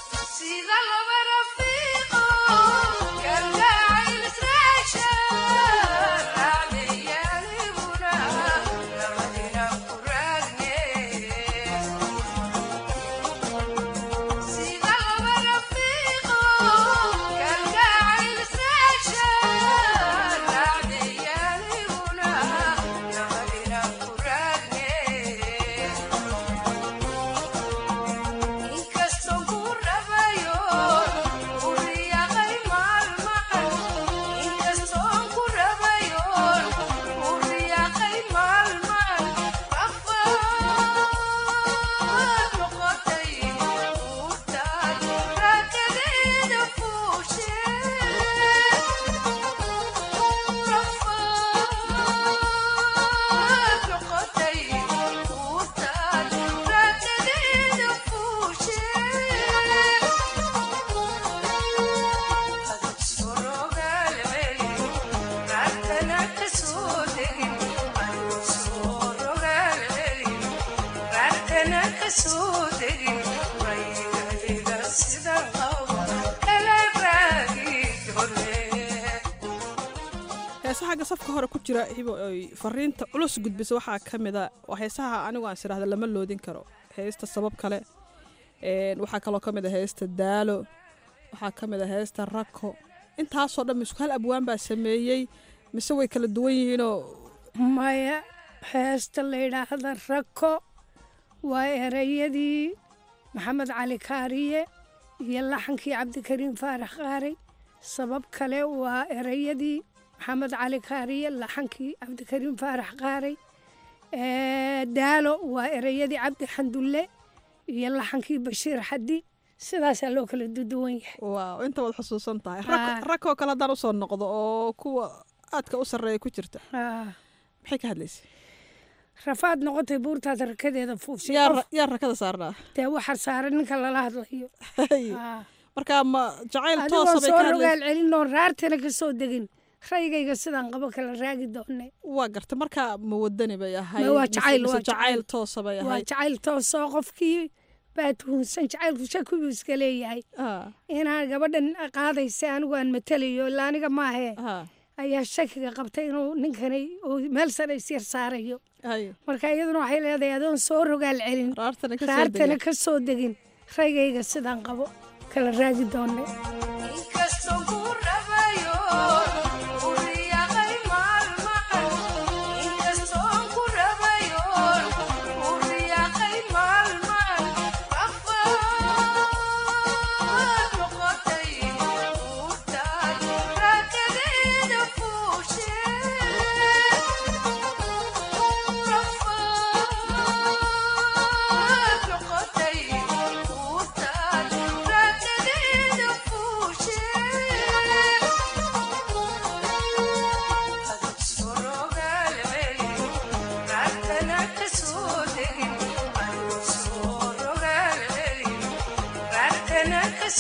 heesaha xagga safka hore ku jira hibo ay fariinta culus gudbisa waxaa ka mida waa heesaha anigu aan siraahda lama loodin karo heesta sabab kale een, waxaa kaloo ka mid a heesta daalo waxaa ka mid a heesta rako intaasoo dhan misku hal abwaan baa sameeyey mise way kala duwan yihiinoo maya heesta la yidhaahda rako waa erayadii maxamed cali kaariye iyo laxankii cabdikariim faarax qaaray sabab kale waa erayadii maxamed cali kaariye laxankii cabdikariim faarax qaaray Ee, daalo waa erayadii cabdi xandulle iyo laxankii bashiir xaddi sidaasaa loo kala duduwan yahay waaw inta waad xusuusan tahay Haa. rakoo kale haddaan usoo noqdo oo kuwa aadka u sarreeya ku jirta Haa. maxay ka hadlaysay rafaad noqotay buurtaad rakadeeda fuushay yaa qof- ra- yaa rakada saarnaa dee waxaa saaran ninka lala hadlayo Haa. marka ma jacayl adigoo toosa bay soo ka rogaal hadlaysay celin oo raartana ka soo degin raygayga sidaan qabo kala raagi doonay waa garta marka ma wadani bay ahayd Ma waa mise- jacayl, mise waa jacayl jacayl. toosa bay waa ahayd jacayl toosoo qofkii baa tuhunsan jacaylku shaku buu iska leeyahay inaan gabadhan qaadaysa anigu aan matelayo ilaa aniga maahee ayaa shakiga qabtay inuu ninkani uu meel sare isyar saarayo marka iyaduna waxay leedahay adoon soo rogaal celin ka soo raartana degin. ka soo degin raygayga sidaan qabo kala raagi doonay Inkastoo ku rabayo, u riyaaqay maalmahan.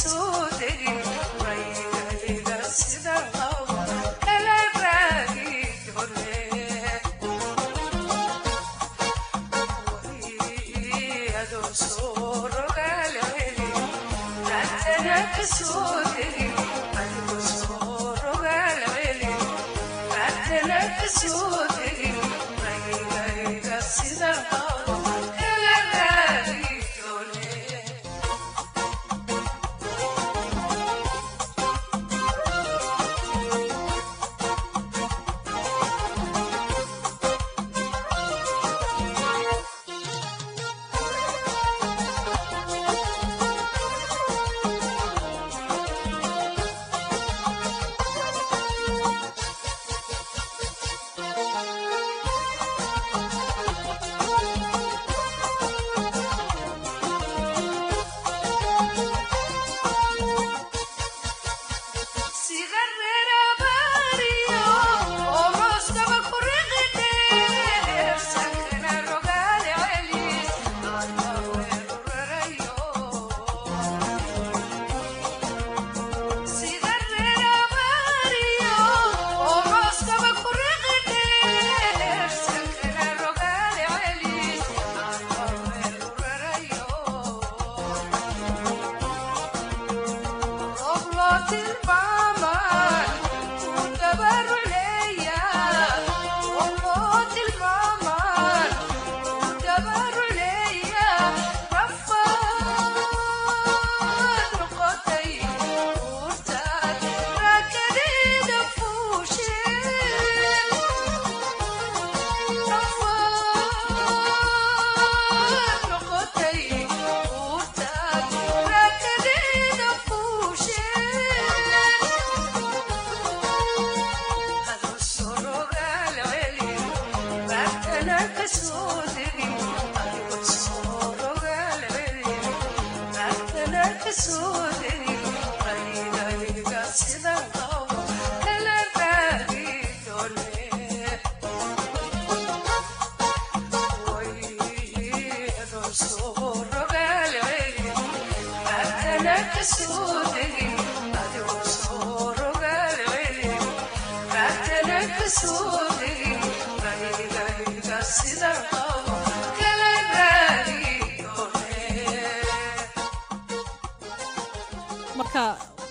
marka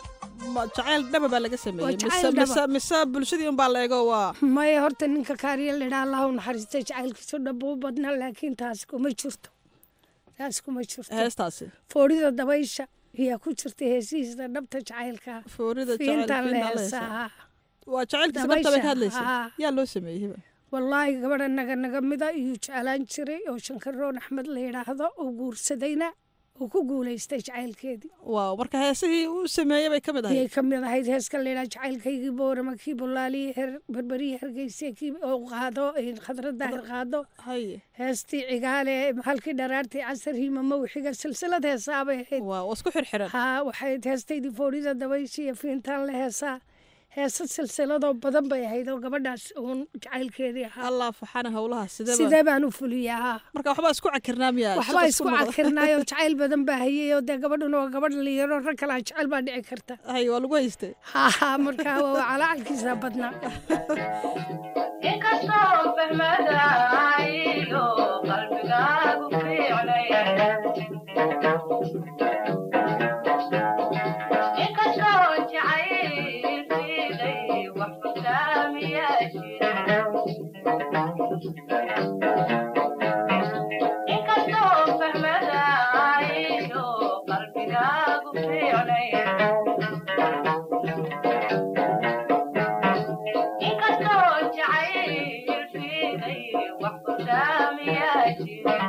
jacayl dhaba baa laga sameeyey Waa jacayl dhaba. mise bulshadii unbaa la eego waa maya horta ninka kaariya ladhaa allahu naxariista jacaylkiisu dhab u badna laakiin taas kuma jirto taas kuma jirto heestaasi foorida dabaysha ayaa ku jirta heesihiisa dhabta jacaylka foorida fiintaan la jacaylka heesaa waa jacaylkiisa dhabta bay ka Dabaysha, hadlaysa haa. yaa loo sameeyey hiba wallaahi gabadha naga naga mida iyuu jeclaan jiray oo shankaroon axmed la yidhaahdo oo guursadayna uu ku guulaystay jacaylkeedii waaw marka heesihii uu sameeyey bay ka mid ayay ahayd ka mid ahayd heeska la yidhaha jacaylkaygii boorama kii bolaaliyi her berberiyi hargeyse kii oo qaado khadradda her qaado heestii cigaale halkii dharaartii casar hiimamo wixiga silsilad heesaa bay ahayd waa isku xirxiran haa waxay heestaydii foorida dabayshi iyo fiintaan la heesaa heesa silsiladoo badan bay ahayd oo gabadhaas uun jacaylkeedii ahaa allah faxana howlaha sidee sidee baan u fuliyaa haa marka waxbaa isku cakirnaa miyaa waxbaa isku cakirnaayoo jacayl badan baa hayay oo dee gabadhuna waa gabadh liyaro rag kalaa jecel baa dhici karta hay waa lagu haystay haa markaa waa calacalkiisa badnaa inkastoo fahmadaayo qalbigaagu fiicnay inkastoo jacaylkiiday wax fursaamiyaa jira inkastoo fahmadaayo qalbigaagu fiicnay inkastoo jacaylkiiday wax fursaamiyaa jira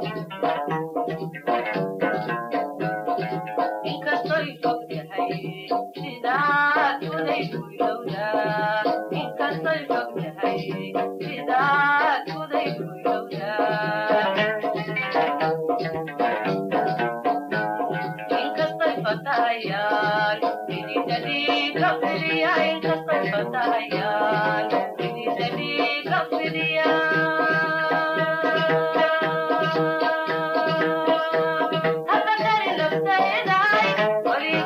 inkastoy fog tahay sidaad kuday kuylowdaa inkastoy fog tahay sidaad kuday kuylowdaa inkastoy fatahayaan ididadiiga fidiya inkastoy fatahayaan ididadiiga fidiya habakari naftaedaay weligaa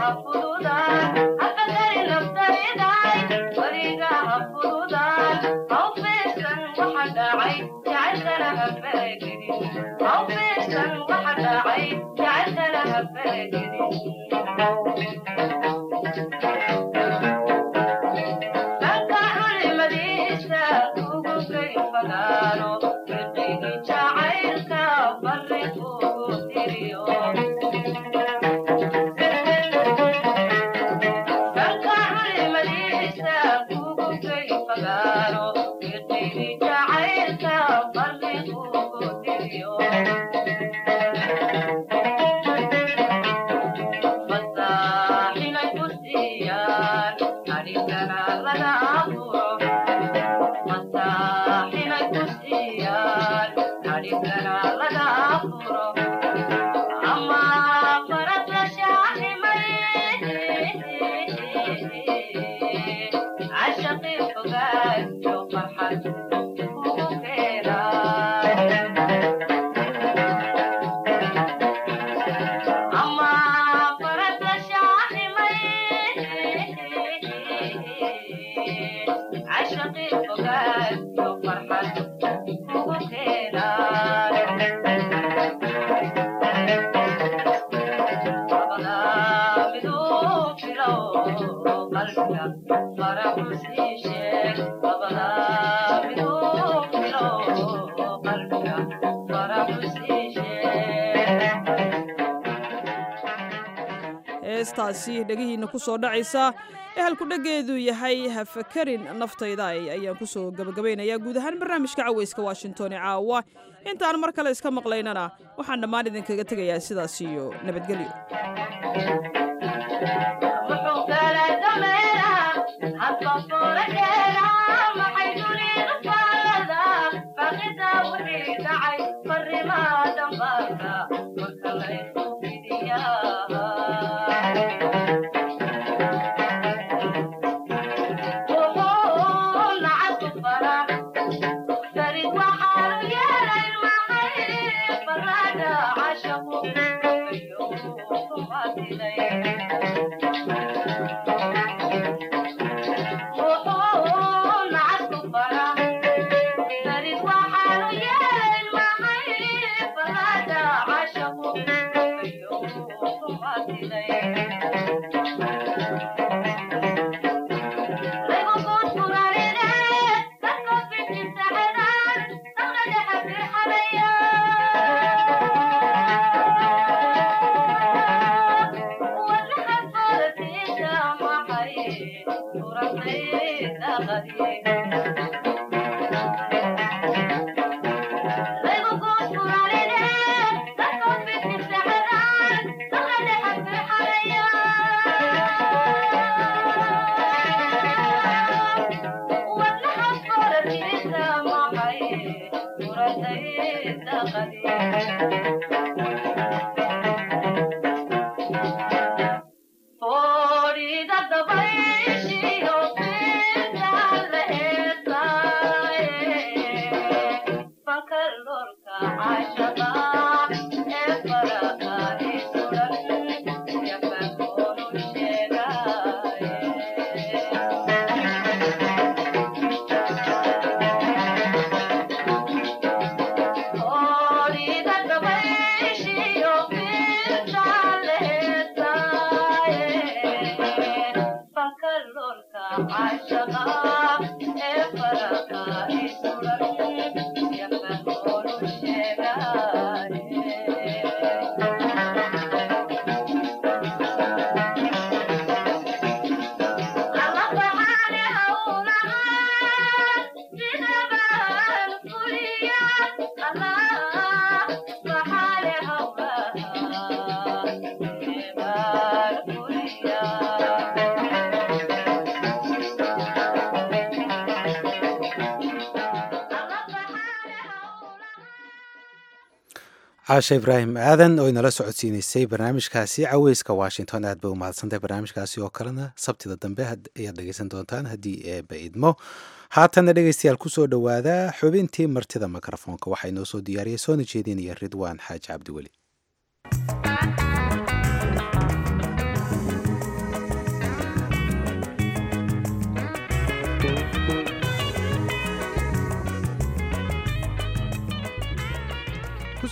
heestaasi dhegihiinna ku soo dhacaysa ee halkudheggeedu yahay hafakarin naftayda ayaan ku soo gabagabaynayaa guud ahaan barnaamijka cawayska washington ee caawa intaan mar kale iska maqlaynana waxaan dhammaan idinkaga tegayaa sidaas iyo nabadgelyo caasha ibraahim aadan oo inala socodsiineysay barnaamijkaasi caweyska washington aad bay u mahadsantahay barnaamijkaasi oo kalena sabtida dambe ayaad dhegeysan doontaan haddii eeba idmo haatanna dhegeystayaal kusoo dhowaada xubintii martida mikrofoonka waxaa inoo soo diyaariyay soona jeedinaya ridwaan xaaji cabdiweli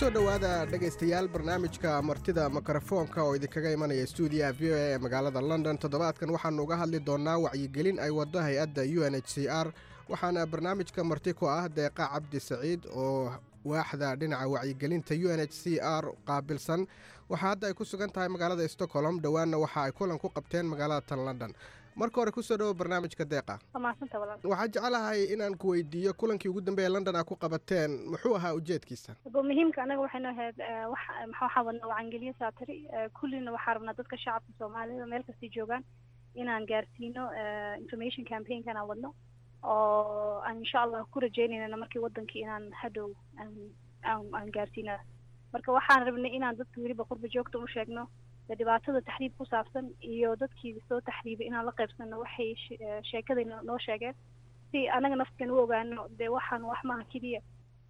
kusoo dhowaada dhegaystayaal barnaamijka martida mikrofoonka oo idinkaga imanaya stuudiyaha v o a ee magaalada london toddobaadkan waxaanu uga hadli doonaa wacyigelin ay waddo hay-adda u n h c r waxaana barnaamijka marti ku ah deeqa cabdi saciid oo waaxda dhinaca wacyigelinta u n h c r qaabilsan waxaa hadda ay ku sugan tahay magaalada stockholm dhowaanna waxa ay kulan ku qabteen magaalada tan london marka hore kusoo dhowo barnaamijka deeqa waxaa jecelahay inaan ku weydiiyo kulankii ugu dambeeya london aa ku qabateen muxuu ahaa ujeedkiisa bo muhiimka anaga waxaynu ahayd wax waxaa wadnaa wacangeliyo saatiri kullina waxaa rabnaa dadka shacabka soomaalida meel kastay joogaan inaan gaarsiino information campaignkan aan wadno oo aan insha allah ku rajeynayna markii wadankii inaan hadhow aan gaarsiina marka waxaan rabnay inaan dadka weliba qurba joogta u sheegno dhibaatada taxriib ku saabsan iyo dadkii soo taxriibay inaan la qaybsano waxay sheekaday noo sheegeen si anaga naftan u ogaano dee waxaan wax maha keliya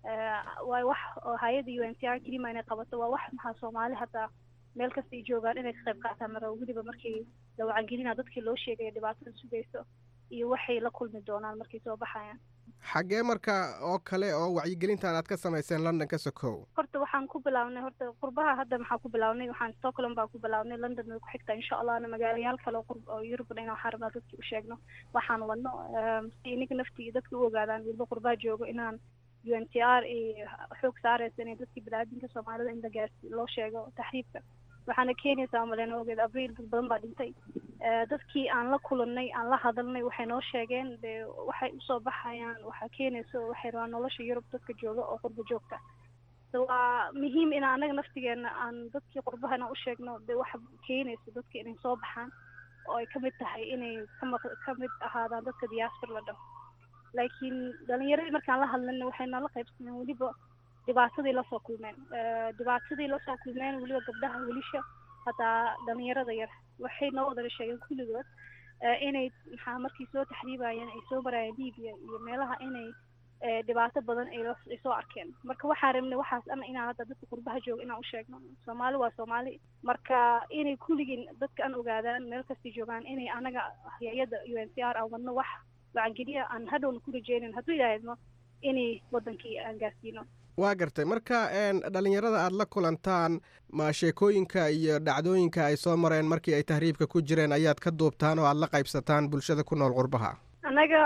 waa wax oo hay-adda u n c r kelima inay qabato waa wax maxaa soomaali hataa meel kasta ay joogaan inay ka qayb qaataan mara weliba markii la wacangelina dadkii loo sheegaya dhibaatada sugayso iyo waxay la kulmi doonaan markay soo baxayaan xaggee marka oo kale oo wacyigelintan aad ka samayseen london ka sokow horta waxaan ku bilaabnay horta qurbaha hadda maxaa ku bilaabnay waxaan stockholm baan ku bilaabnay london way ku xigtaa insha allahna magaalayaal kale oo qurb oo yurubna inaan waxaan rabnaa dadkii u sheegno waxaan wadno si iniga naftii dadka u ogaadaan weliba qurbaha joogo inaan u n t r iyo xoog saaraysa inay dadkii biniaadinka soomaalida in la gaarsi loo sheego taxriibka waxaana keenaysaa maleen ogeed abriil dad badan baa dhintay dadkii aan la kulannay aan la hadalnay waxay noo sheegeen dee waxay usoo baxayaan waxaa keenaysa waxay rabaan nolosha yurub dadka jooga oo qurba joogta so waa muhiim in anaga naftigeena aan dadkii qurbahana u sheegno dee waxa keenaysa dadka inay soo baxaan oo ay kamid tahay inay kama kamid ahaadaan dadka diaspora la dhaho laakiin dhalinyaradii markaan la hadlana waxay nala qaybsaneen weliba dhibaatadii lasoo kulmeen dhibaatadii lasoo kulmeen weliba gabdhaha wilisha hataa dhalinyarada yar waxay noo wadala sheegeen kulligood inay maxaa markii soo taxriibayeen ay soo marayeen libiya iyo meelaha inay dhibaato badan ay soo arkeen marka waxaan rabnay waxaas ana inaan hadda dadka qurbaha jooga inaan u sheegno soomaali waa soomaali marka inay kulligiin dadka aan ogaadaan meel kastay joogaan inay anaga hay-adda u n c r aan wadno wax wacangeliya aan hadhowna ku rajeynin hadduu ilaahadno inay wadankii aan gaarsiino waa gartay marka dhalinyarada aada la kulantaan ma sheekooyinka iyo dhacdooyinka ay soo mareen markii ay tahriibka ku jireen ayaad ka duubtaan oo aada la qaybsataan bulshada ku nool qurbaha annaga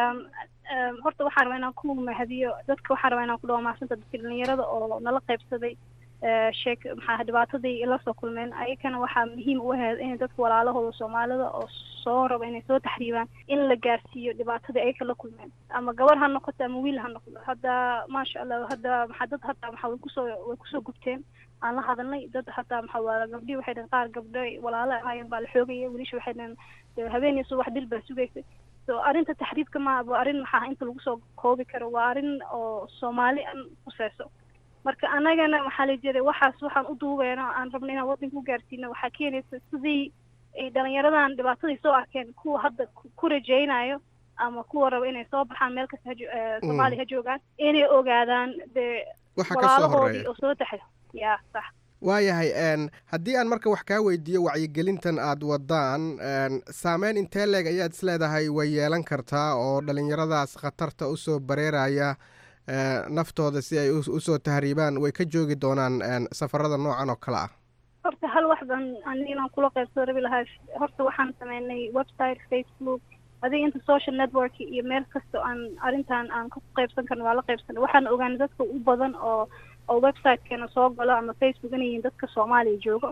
horta waxaan rabaa inaan ku mahadiyo dadka waxaan rabaa inaan ku dhawa maasanta dadka dhalinyarada oo nala qaybsaday sheek maxaa dhibaatadii ila soo kulmeen ayakana waxaa muhiim u ahayd in dadka walaalahooda soomaalida oo soo raba inay soo taxriibaan in la gaarsiiyo dhibaatadii ayaka la kulmeen ama gabar ha noqoto ama wiil ha noqdo hadda maasha allah hadda maxaa dad hataa maxaa way kusoo way kusoo gubteen aan la hadalnay dad hataa maxaa waa gabdhii waxay dhaheen qaar gabdho walaalo ahaayeen baa la xoogaya wiilasha waxay dhaheen habeen iyo subax dil baa sugaysay so arrinta taxriibka ma waa arrin maxaa inta lagu soo koobi karo waa arrin oo soomaali an khuseyso marka anagana waxaa la jiray waxaas waxaan u duubeeno aan rabno inaan waddanka u gaarsiino waxaa keenaysa sidii ay dhalinyaradan dhibaatadii soo arkeen kuwa hadda ku rajaynayo ama kuwa raba inay soo baxaan meel kasta soomaaliya ha joogaan inay ogaadaan dee walaalahoodii oo soo taxay ya sax waayahay haddii aan marka wax kaa weydiiyo wacyigelintan aad wadaan saameyn intee leeg ayaad isleedahay way yeelan kartaa oo dhalinyaradaas khatarta usoo bareeraya naftooda si ay usoo tahriibaan way ka joogi doonaan safarada noocan oo kale ah horta hal wax baan aniga inaan kula qaybsado rabi lahaa horta waxaan sameynay website facebook adiga inta social network iyo meel kasta aan arrintan aan ku qaybsan karno waa la qaybsanay waxaan ogaanay dadka u badan oo oo websitekeena soo galo ama facebook inay yihiin dadka soomaaliya joogo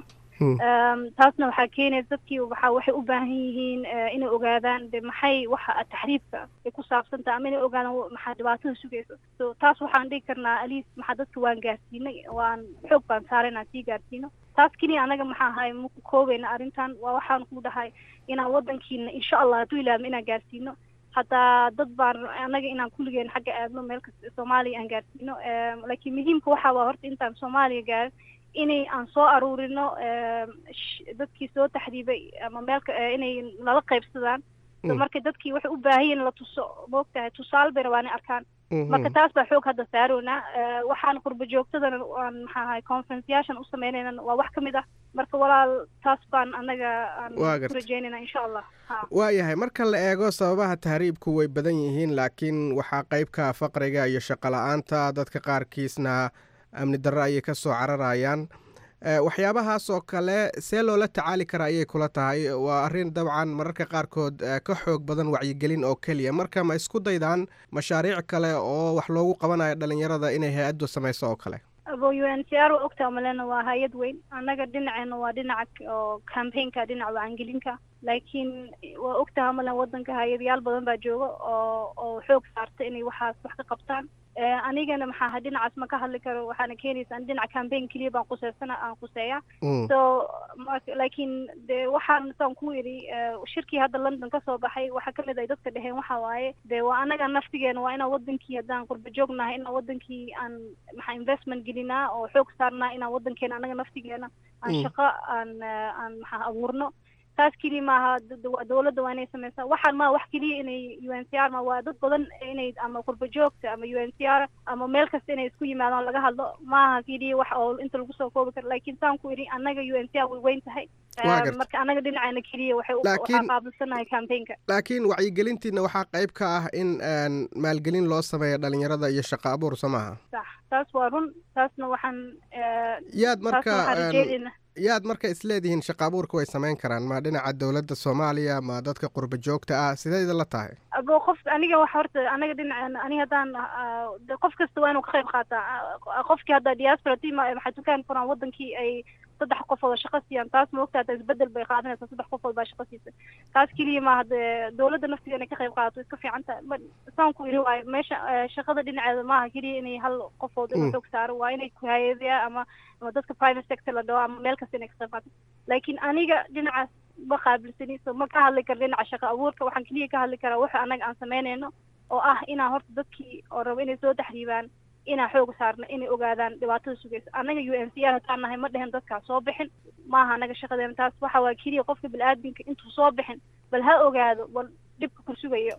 taasna waxaa keenaysa dadkii waxaa waxay u baahan yihiin inay ogaadaan de maxay waxa taxriibka ay ku saabsantaha ama inay ogaadaan maxaa dhibaatada sugaysa so taas waxaan dhigi karnaa aliis maxaa dadka waan gaarsiinay waan xoog baan saaray inaan sii gaarsiino taas keliya anaga maxaa ahay maku koobayna arrintan waa waxaan ku dhahay inaan wadankiina insha allah hadduu ilaahmo inaan gaarsiino hataa dad baan anaga inaan kulligeen xagga aadno meel kasta soomaaliya aan gaarsiino laakiin muhiimka waxaa waa horta intaan soomaaliya gaarin inay aan soo aruurino dadkii soo taxriibay ama meelka inay nala qaybsadaan so marka dadkii waxay u baahan yihin la tuso moogtahay tusaale bay rabaan inay arkaan marka taas baa xoog hadda saarownaa waxaan qurba joogtadana aan maxaa ahay conferenceyaashan u sameynayna waa wax ka mid ah marka walaal taas baan anaga aan ku rajeynayna insha allah waayahay marka la eego sababaha tahriibku way badan yihiin laakiin waxaa qeybka faqriga iyo shaqo la-aanta dadka qaarkiisna amni darre ayay ka soo cararayaan waxyaabahaas oo kale see loola tacaali karaa ayay kula tahay waa arrin dabcan mararka qaarkood ka xoog badan wacyigelin oo keliya marka ma isku daydaan mashaariic kale oo wax loogu qabanayo dhalinyarada inay hay-addu samayso oo kale abo u n c r waa ogtaa malena waa hay-ad weyn annaga dhinaceena waa dhinaca oo campaignka dhinaca wacangelinka laakiin waa ogtaha malen wadanka hay-adayaal badan baa jooga oo oo xoog saarta inay waxaas wax ka qabtaan anigana maxaa ahay dhinacaas ma ka hadli karo waxaana keenaysa an dhinaca campaign keliya baan quseysana aan quseeya so laakiin de waxaan saan ku yidhi shirkii hadda london kasoo baxay waxaa kamid ay dadka dheheen waxa waaye de waa anaga naftigeena waa inaan wadankii haddaan qurba joognahay inaan wadankii aan maxaa investment gelinaa oo xoog saarnaa inaan wadankeena anaga naftigeena aan shaqo aan aan maxaa abuurno taas keliya maaha dowladda waa inay sameysaa waxaan maa wax keliya inay u n c r ma waa dad badan inay ama qurba joogta ama u n c r ama meel kasta inay isku yimaadaan laga hadlo maaha keliya wax oo inta lagu soo koobi karo laakiin saan ku idhi annaga u n c r way weyn tahay marka annaga dhinaceena keliya waxay waxaa qaabilsanahay campaignka laakiin wacyigelintiina waxaa qayb ka ah in maalgelin loo sameeyo dhalinyarada iyo shaqo abuur soo maaha sax taas waa run taasna waxaan yaad marka yaad marka isleedihiin shaqa abuurka way samayn karaan ma dhinaca dowladda soomaaliya ma dadka qurba joogta ah sideeda la tahay abo qof aniga waxa horta aniga dhinaceena ani haddaan qof kasta waa inuu ka qayb qaataa qofkii hadda diaspora team maxaa dukaan furaan wadankii ay saddex qofood oo shaqo siiyaan taas ma ogtaa isbedel bay qaadanaysaa saddex qofood baa shaqo siisa taas keliya maaha dee dowladda naftiga inay ka qayb qaadato iska fiican tahay saan ku iri waayo meesha shaqada dhinaceeda maaha keliya inay hal qofood inuu xoog saaro waa inay ku-hayadiya ama ama dadka private sector la dhaho ama meel kasta inay ka qayb qaato laakiin aniga dhinacaas ma qaabilsani so ma ka hadli karo dhinaca shaqo abuurka waxaan keliya ka hadli karaa waxa annaga aan samaynayno oo ah inaan horta dadkii oo rabo inay soo taxriibaan inaan xooga saarno inay ogaadaan dhibaatada sugaysa annaga u n c r hataan nahay ma dhehen dadkaas soo bixin maaha annaga shaqadeena taas waxa waa keliya qofka bini-aadminka intuu soo bixin bal ha ogaado bal dhibka ku sugayo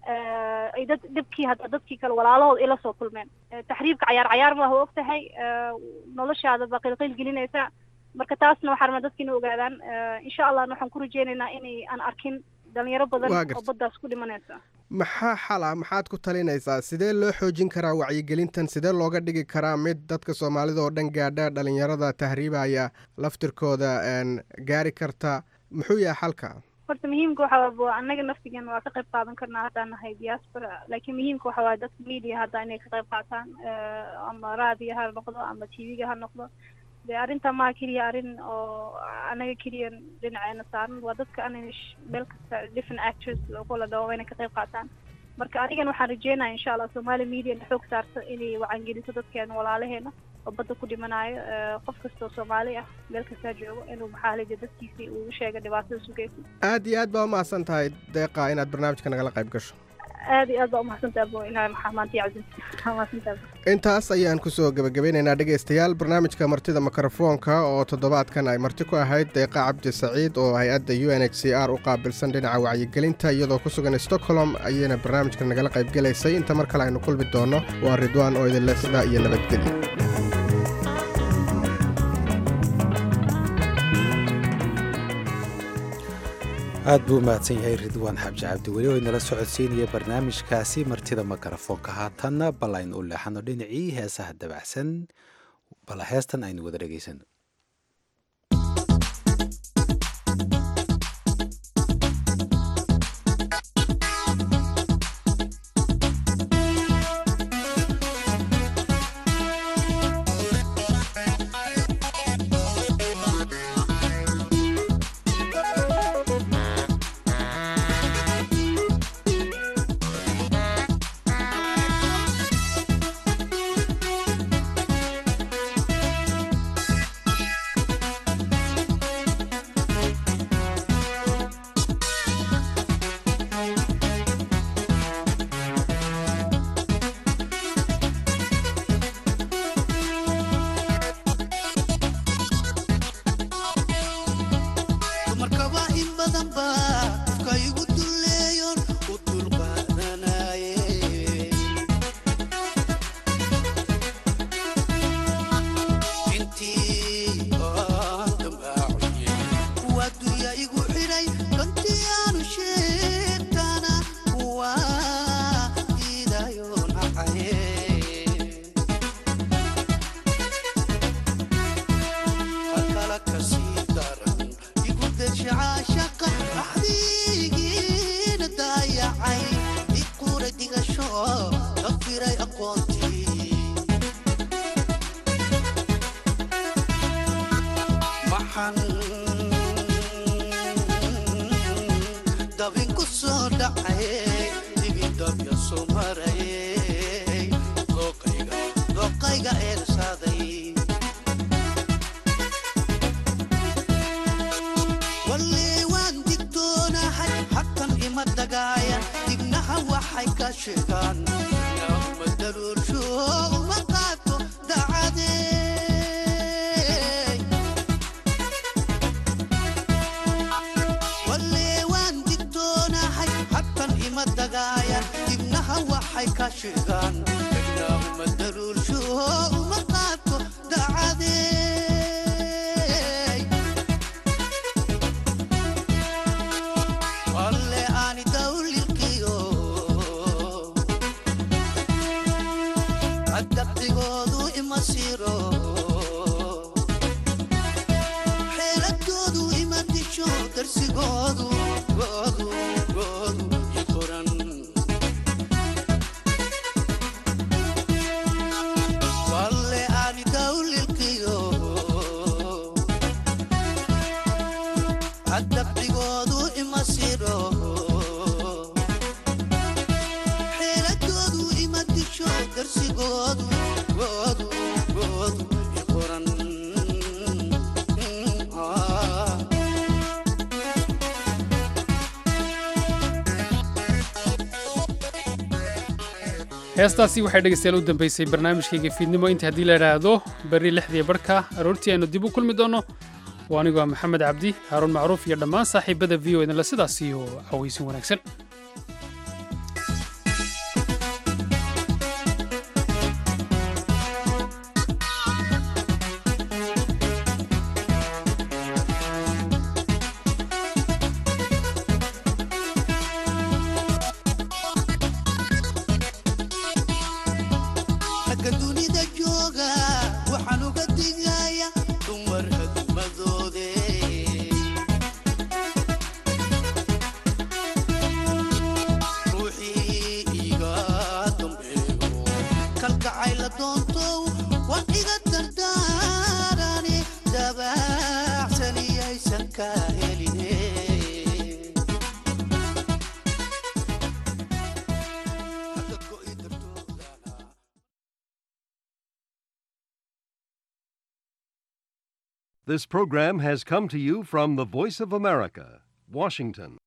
ay dad dhibkii hadda dadkii kale walaalahood ila soo kulmeen taxriibka cayaar cayaar maaha og tahay noloshaada ba qilqil gelinaysa marka taasna waxaa rabnaa dadka inay ogaadaan insha allahna waxaan ku rajeynaynaa inay aan arkin dhalinyaro badan oo baddaas ku dhimanaysa maxaa xala maxaad ku talinaysaa sidee loo xoojin karaa wacyigelintan sidee looga dhigi karaa mid dadka soomaalida oo dhan gaadha dhalinyarada tahriibaya laftirkooda gaari karta muxuu yahay xalka horta muhiimka waxa annaga naftigeena waa ka qayb qaadan karnaa haddaan nahay diaspora laakiin muhiimka waxa waaye dadka media hadda inay ka qayb qaataan ama raadiyo ha noqdo ama t v-ga ha noqdo de arrinta maa keliya arrin oo anaga keliya dhinaceena saaran waa dadka ana meel kasta different actors kula dhawo inay ka qayb qaataan marka anigan waxaan rajeynaya insha allah somali media na xoog saarto inay wacangeliso dadkeena walaalaheena oo badda ku dhimanayo qof kastoo soomaali ah meel kastaa joogo inuu maxaalija dadkiisii uu sheega dhibaatada sugaysa aad iyo aad baa umahadsan tahay deeqa inaad barnaamijka nagala qayb gasho aad iyo aad baa umahadsantaha bo ilahay maxaa maanta yaczin umahadsantaha intaas ayaan kusoo gebagabeynaynaa dhegaystayaal barnaamijka martida mikrofoonka oo toddobaadkan ay marti ku ahayd deeqa cabdi saciid oo hay-adda u n h c r u qaabilsan dhinaca wacyigelinta iyadoo ku sugan stockholm ayayna barnaamijka nagala qaybgelaysay inta mar kale aynu kulmi doonno waa ridwaan oo idinle sidaa iyo nabadgelya aad buu umahadsan yahay ridwaan xabji cabdi weli oo inala socodsiinaya barnaamijkaasi martida mikrofoonka haatanna bal aynu u leexano dhinacii heesaha dabacsan bal heestan aynu wada dhegaysano Thank dabinku soo dhacay digidabya soo marayay dooqayga dooqayga eersaaday wallee waan digtoonahay xatan ima dagaaya dignaha waxay ka sheegaan nama daruursho uma qaato dacadee wallee waan digtoonahay xatan ima dagaaya dignaha waxay ka sheegaan nama daruursho uma qaato dacadee walle aani dawlilkiyo adabdigoodu ima siro xeeladoodu ima disho darsigoodu goodu goodu i qoran walle aani dawlilkiyo adabdigoodu ima siro xeeladoodu ima disho darsigoodu goodu goodu i qoran Ah. heestaasi waxay dhegaystayaal u dambaysay barnaamijkayga fiidnimo inta haddii la idhaahdo berri lixdii barhka aroortii aynu dib u kulmi doonno waa anigoo ah maxamed cabdi haaruun macruuf iyo dhammaan saaxiibada v o idinla sidaas iyo cawaysin wanaagsan ragga dunida jooga waxaan uga digaya dumar hadimadoode ruuxii iga dambeeyo kalgacay la doontow waan iga dardaarani dabaacsaniyaysan ka heline This program has come to you from the Voice of America, Washington.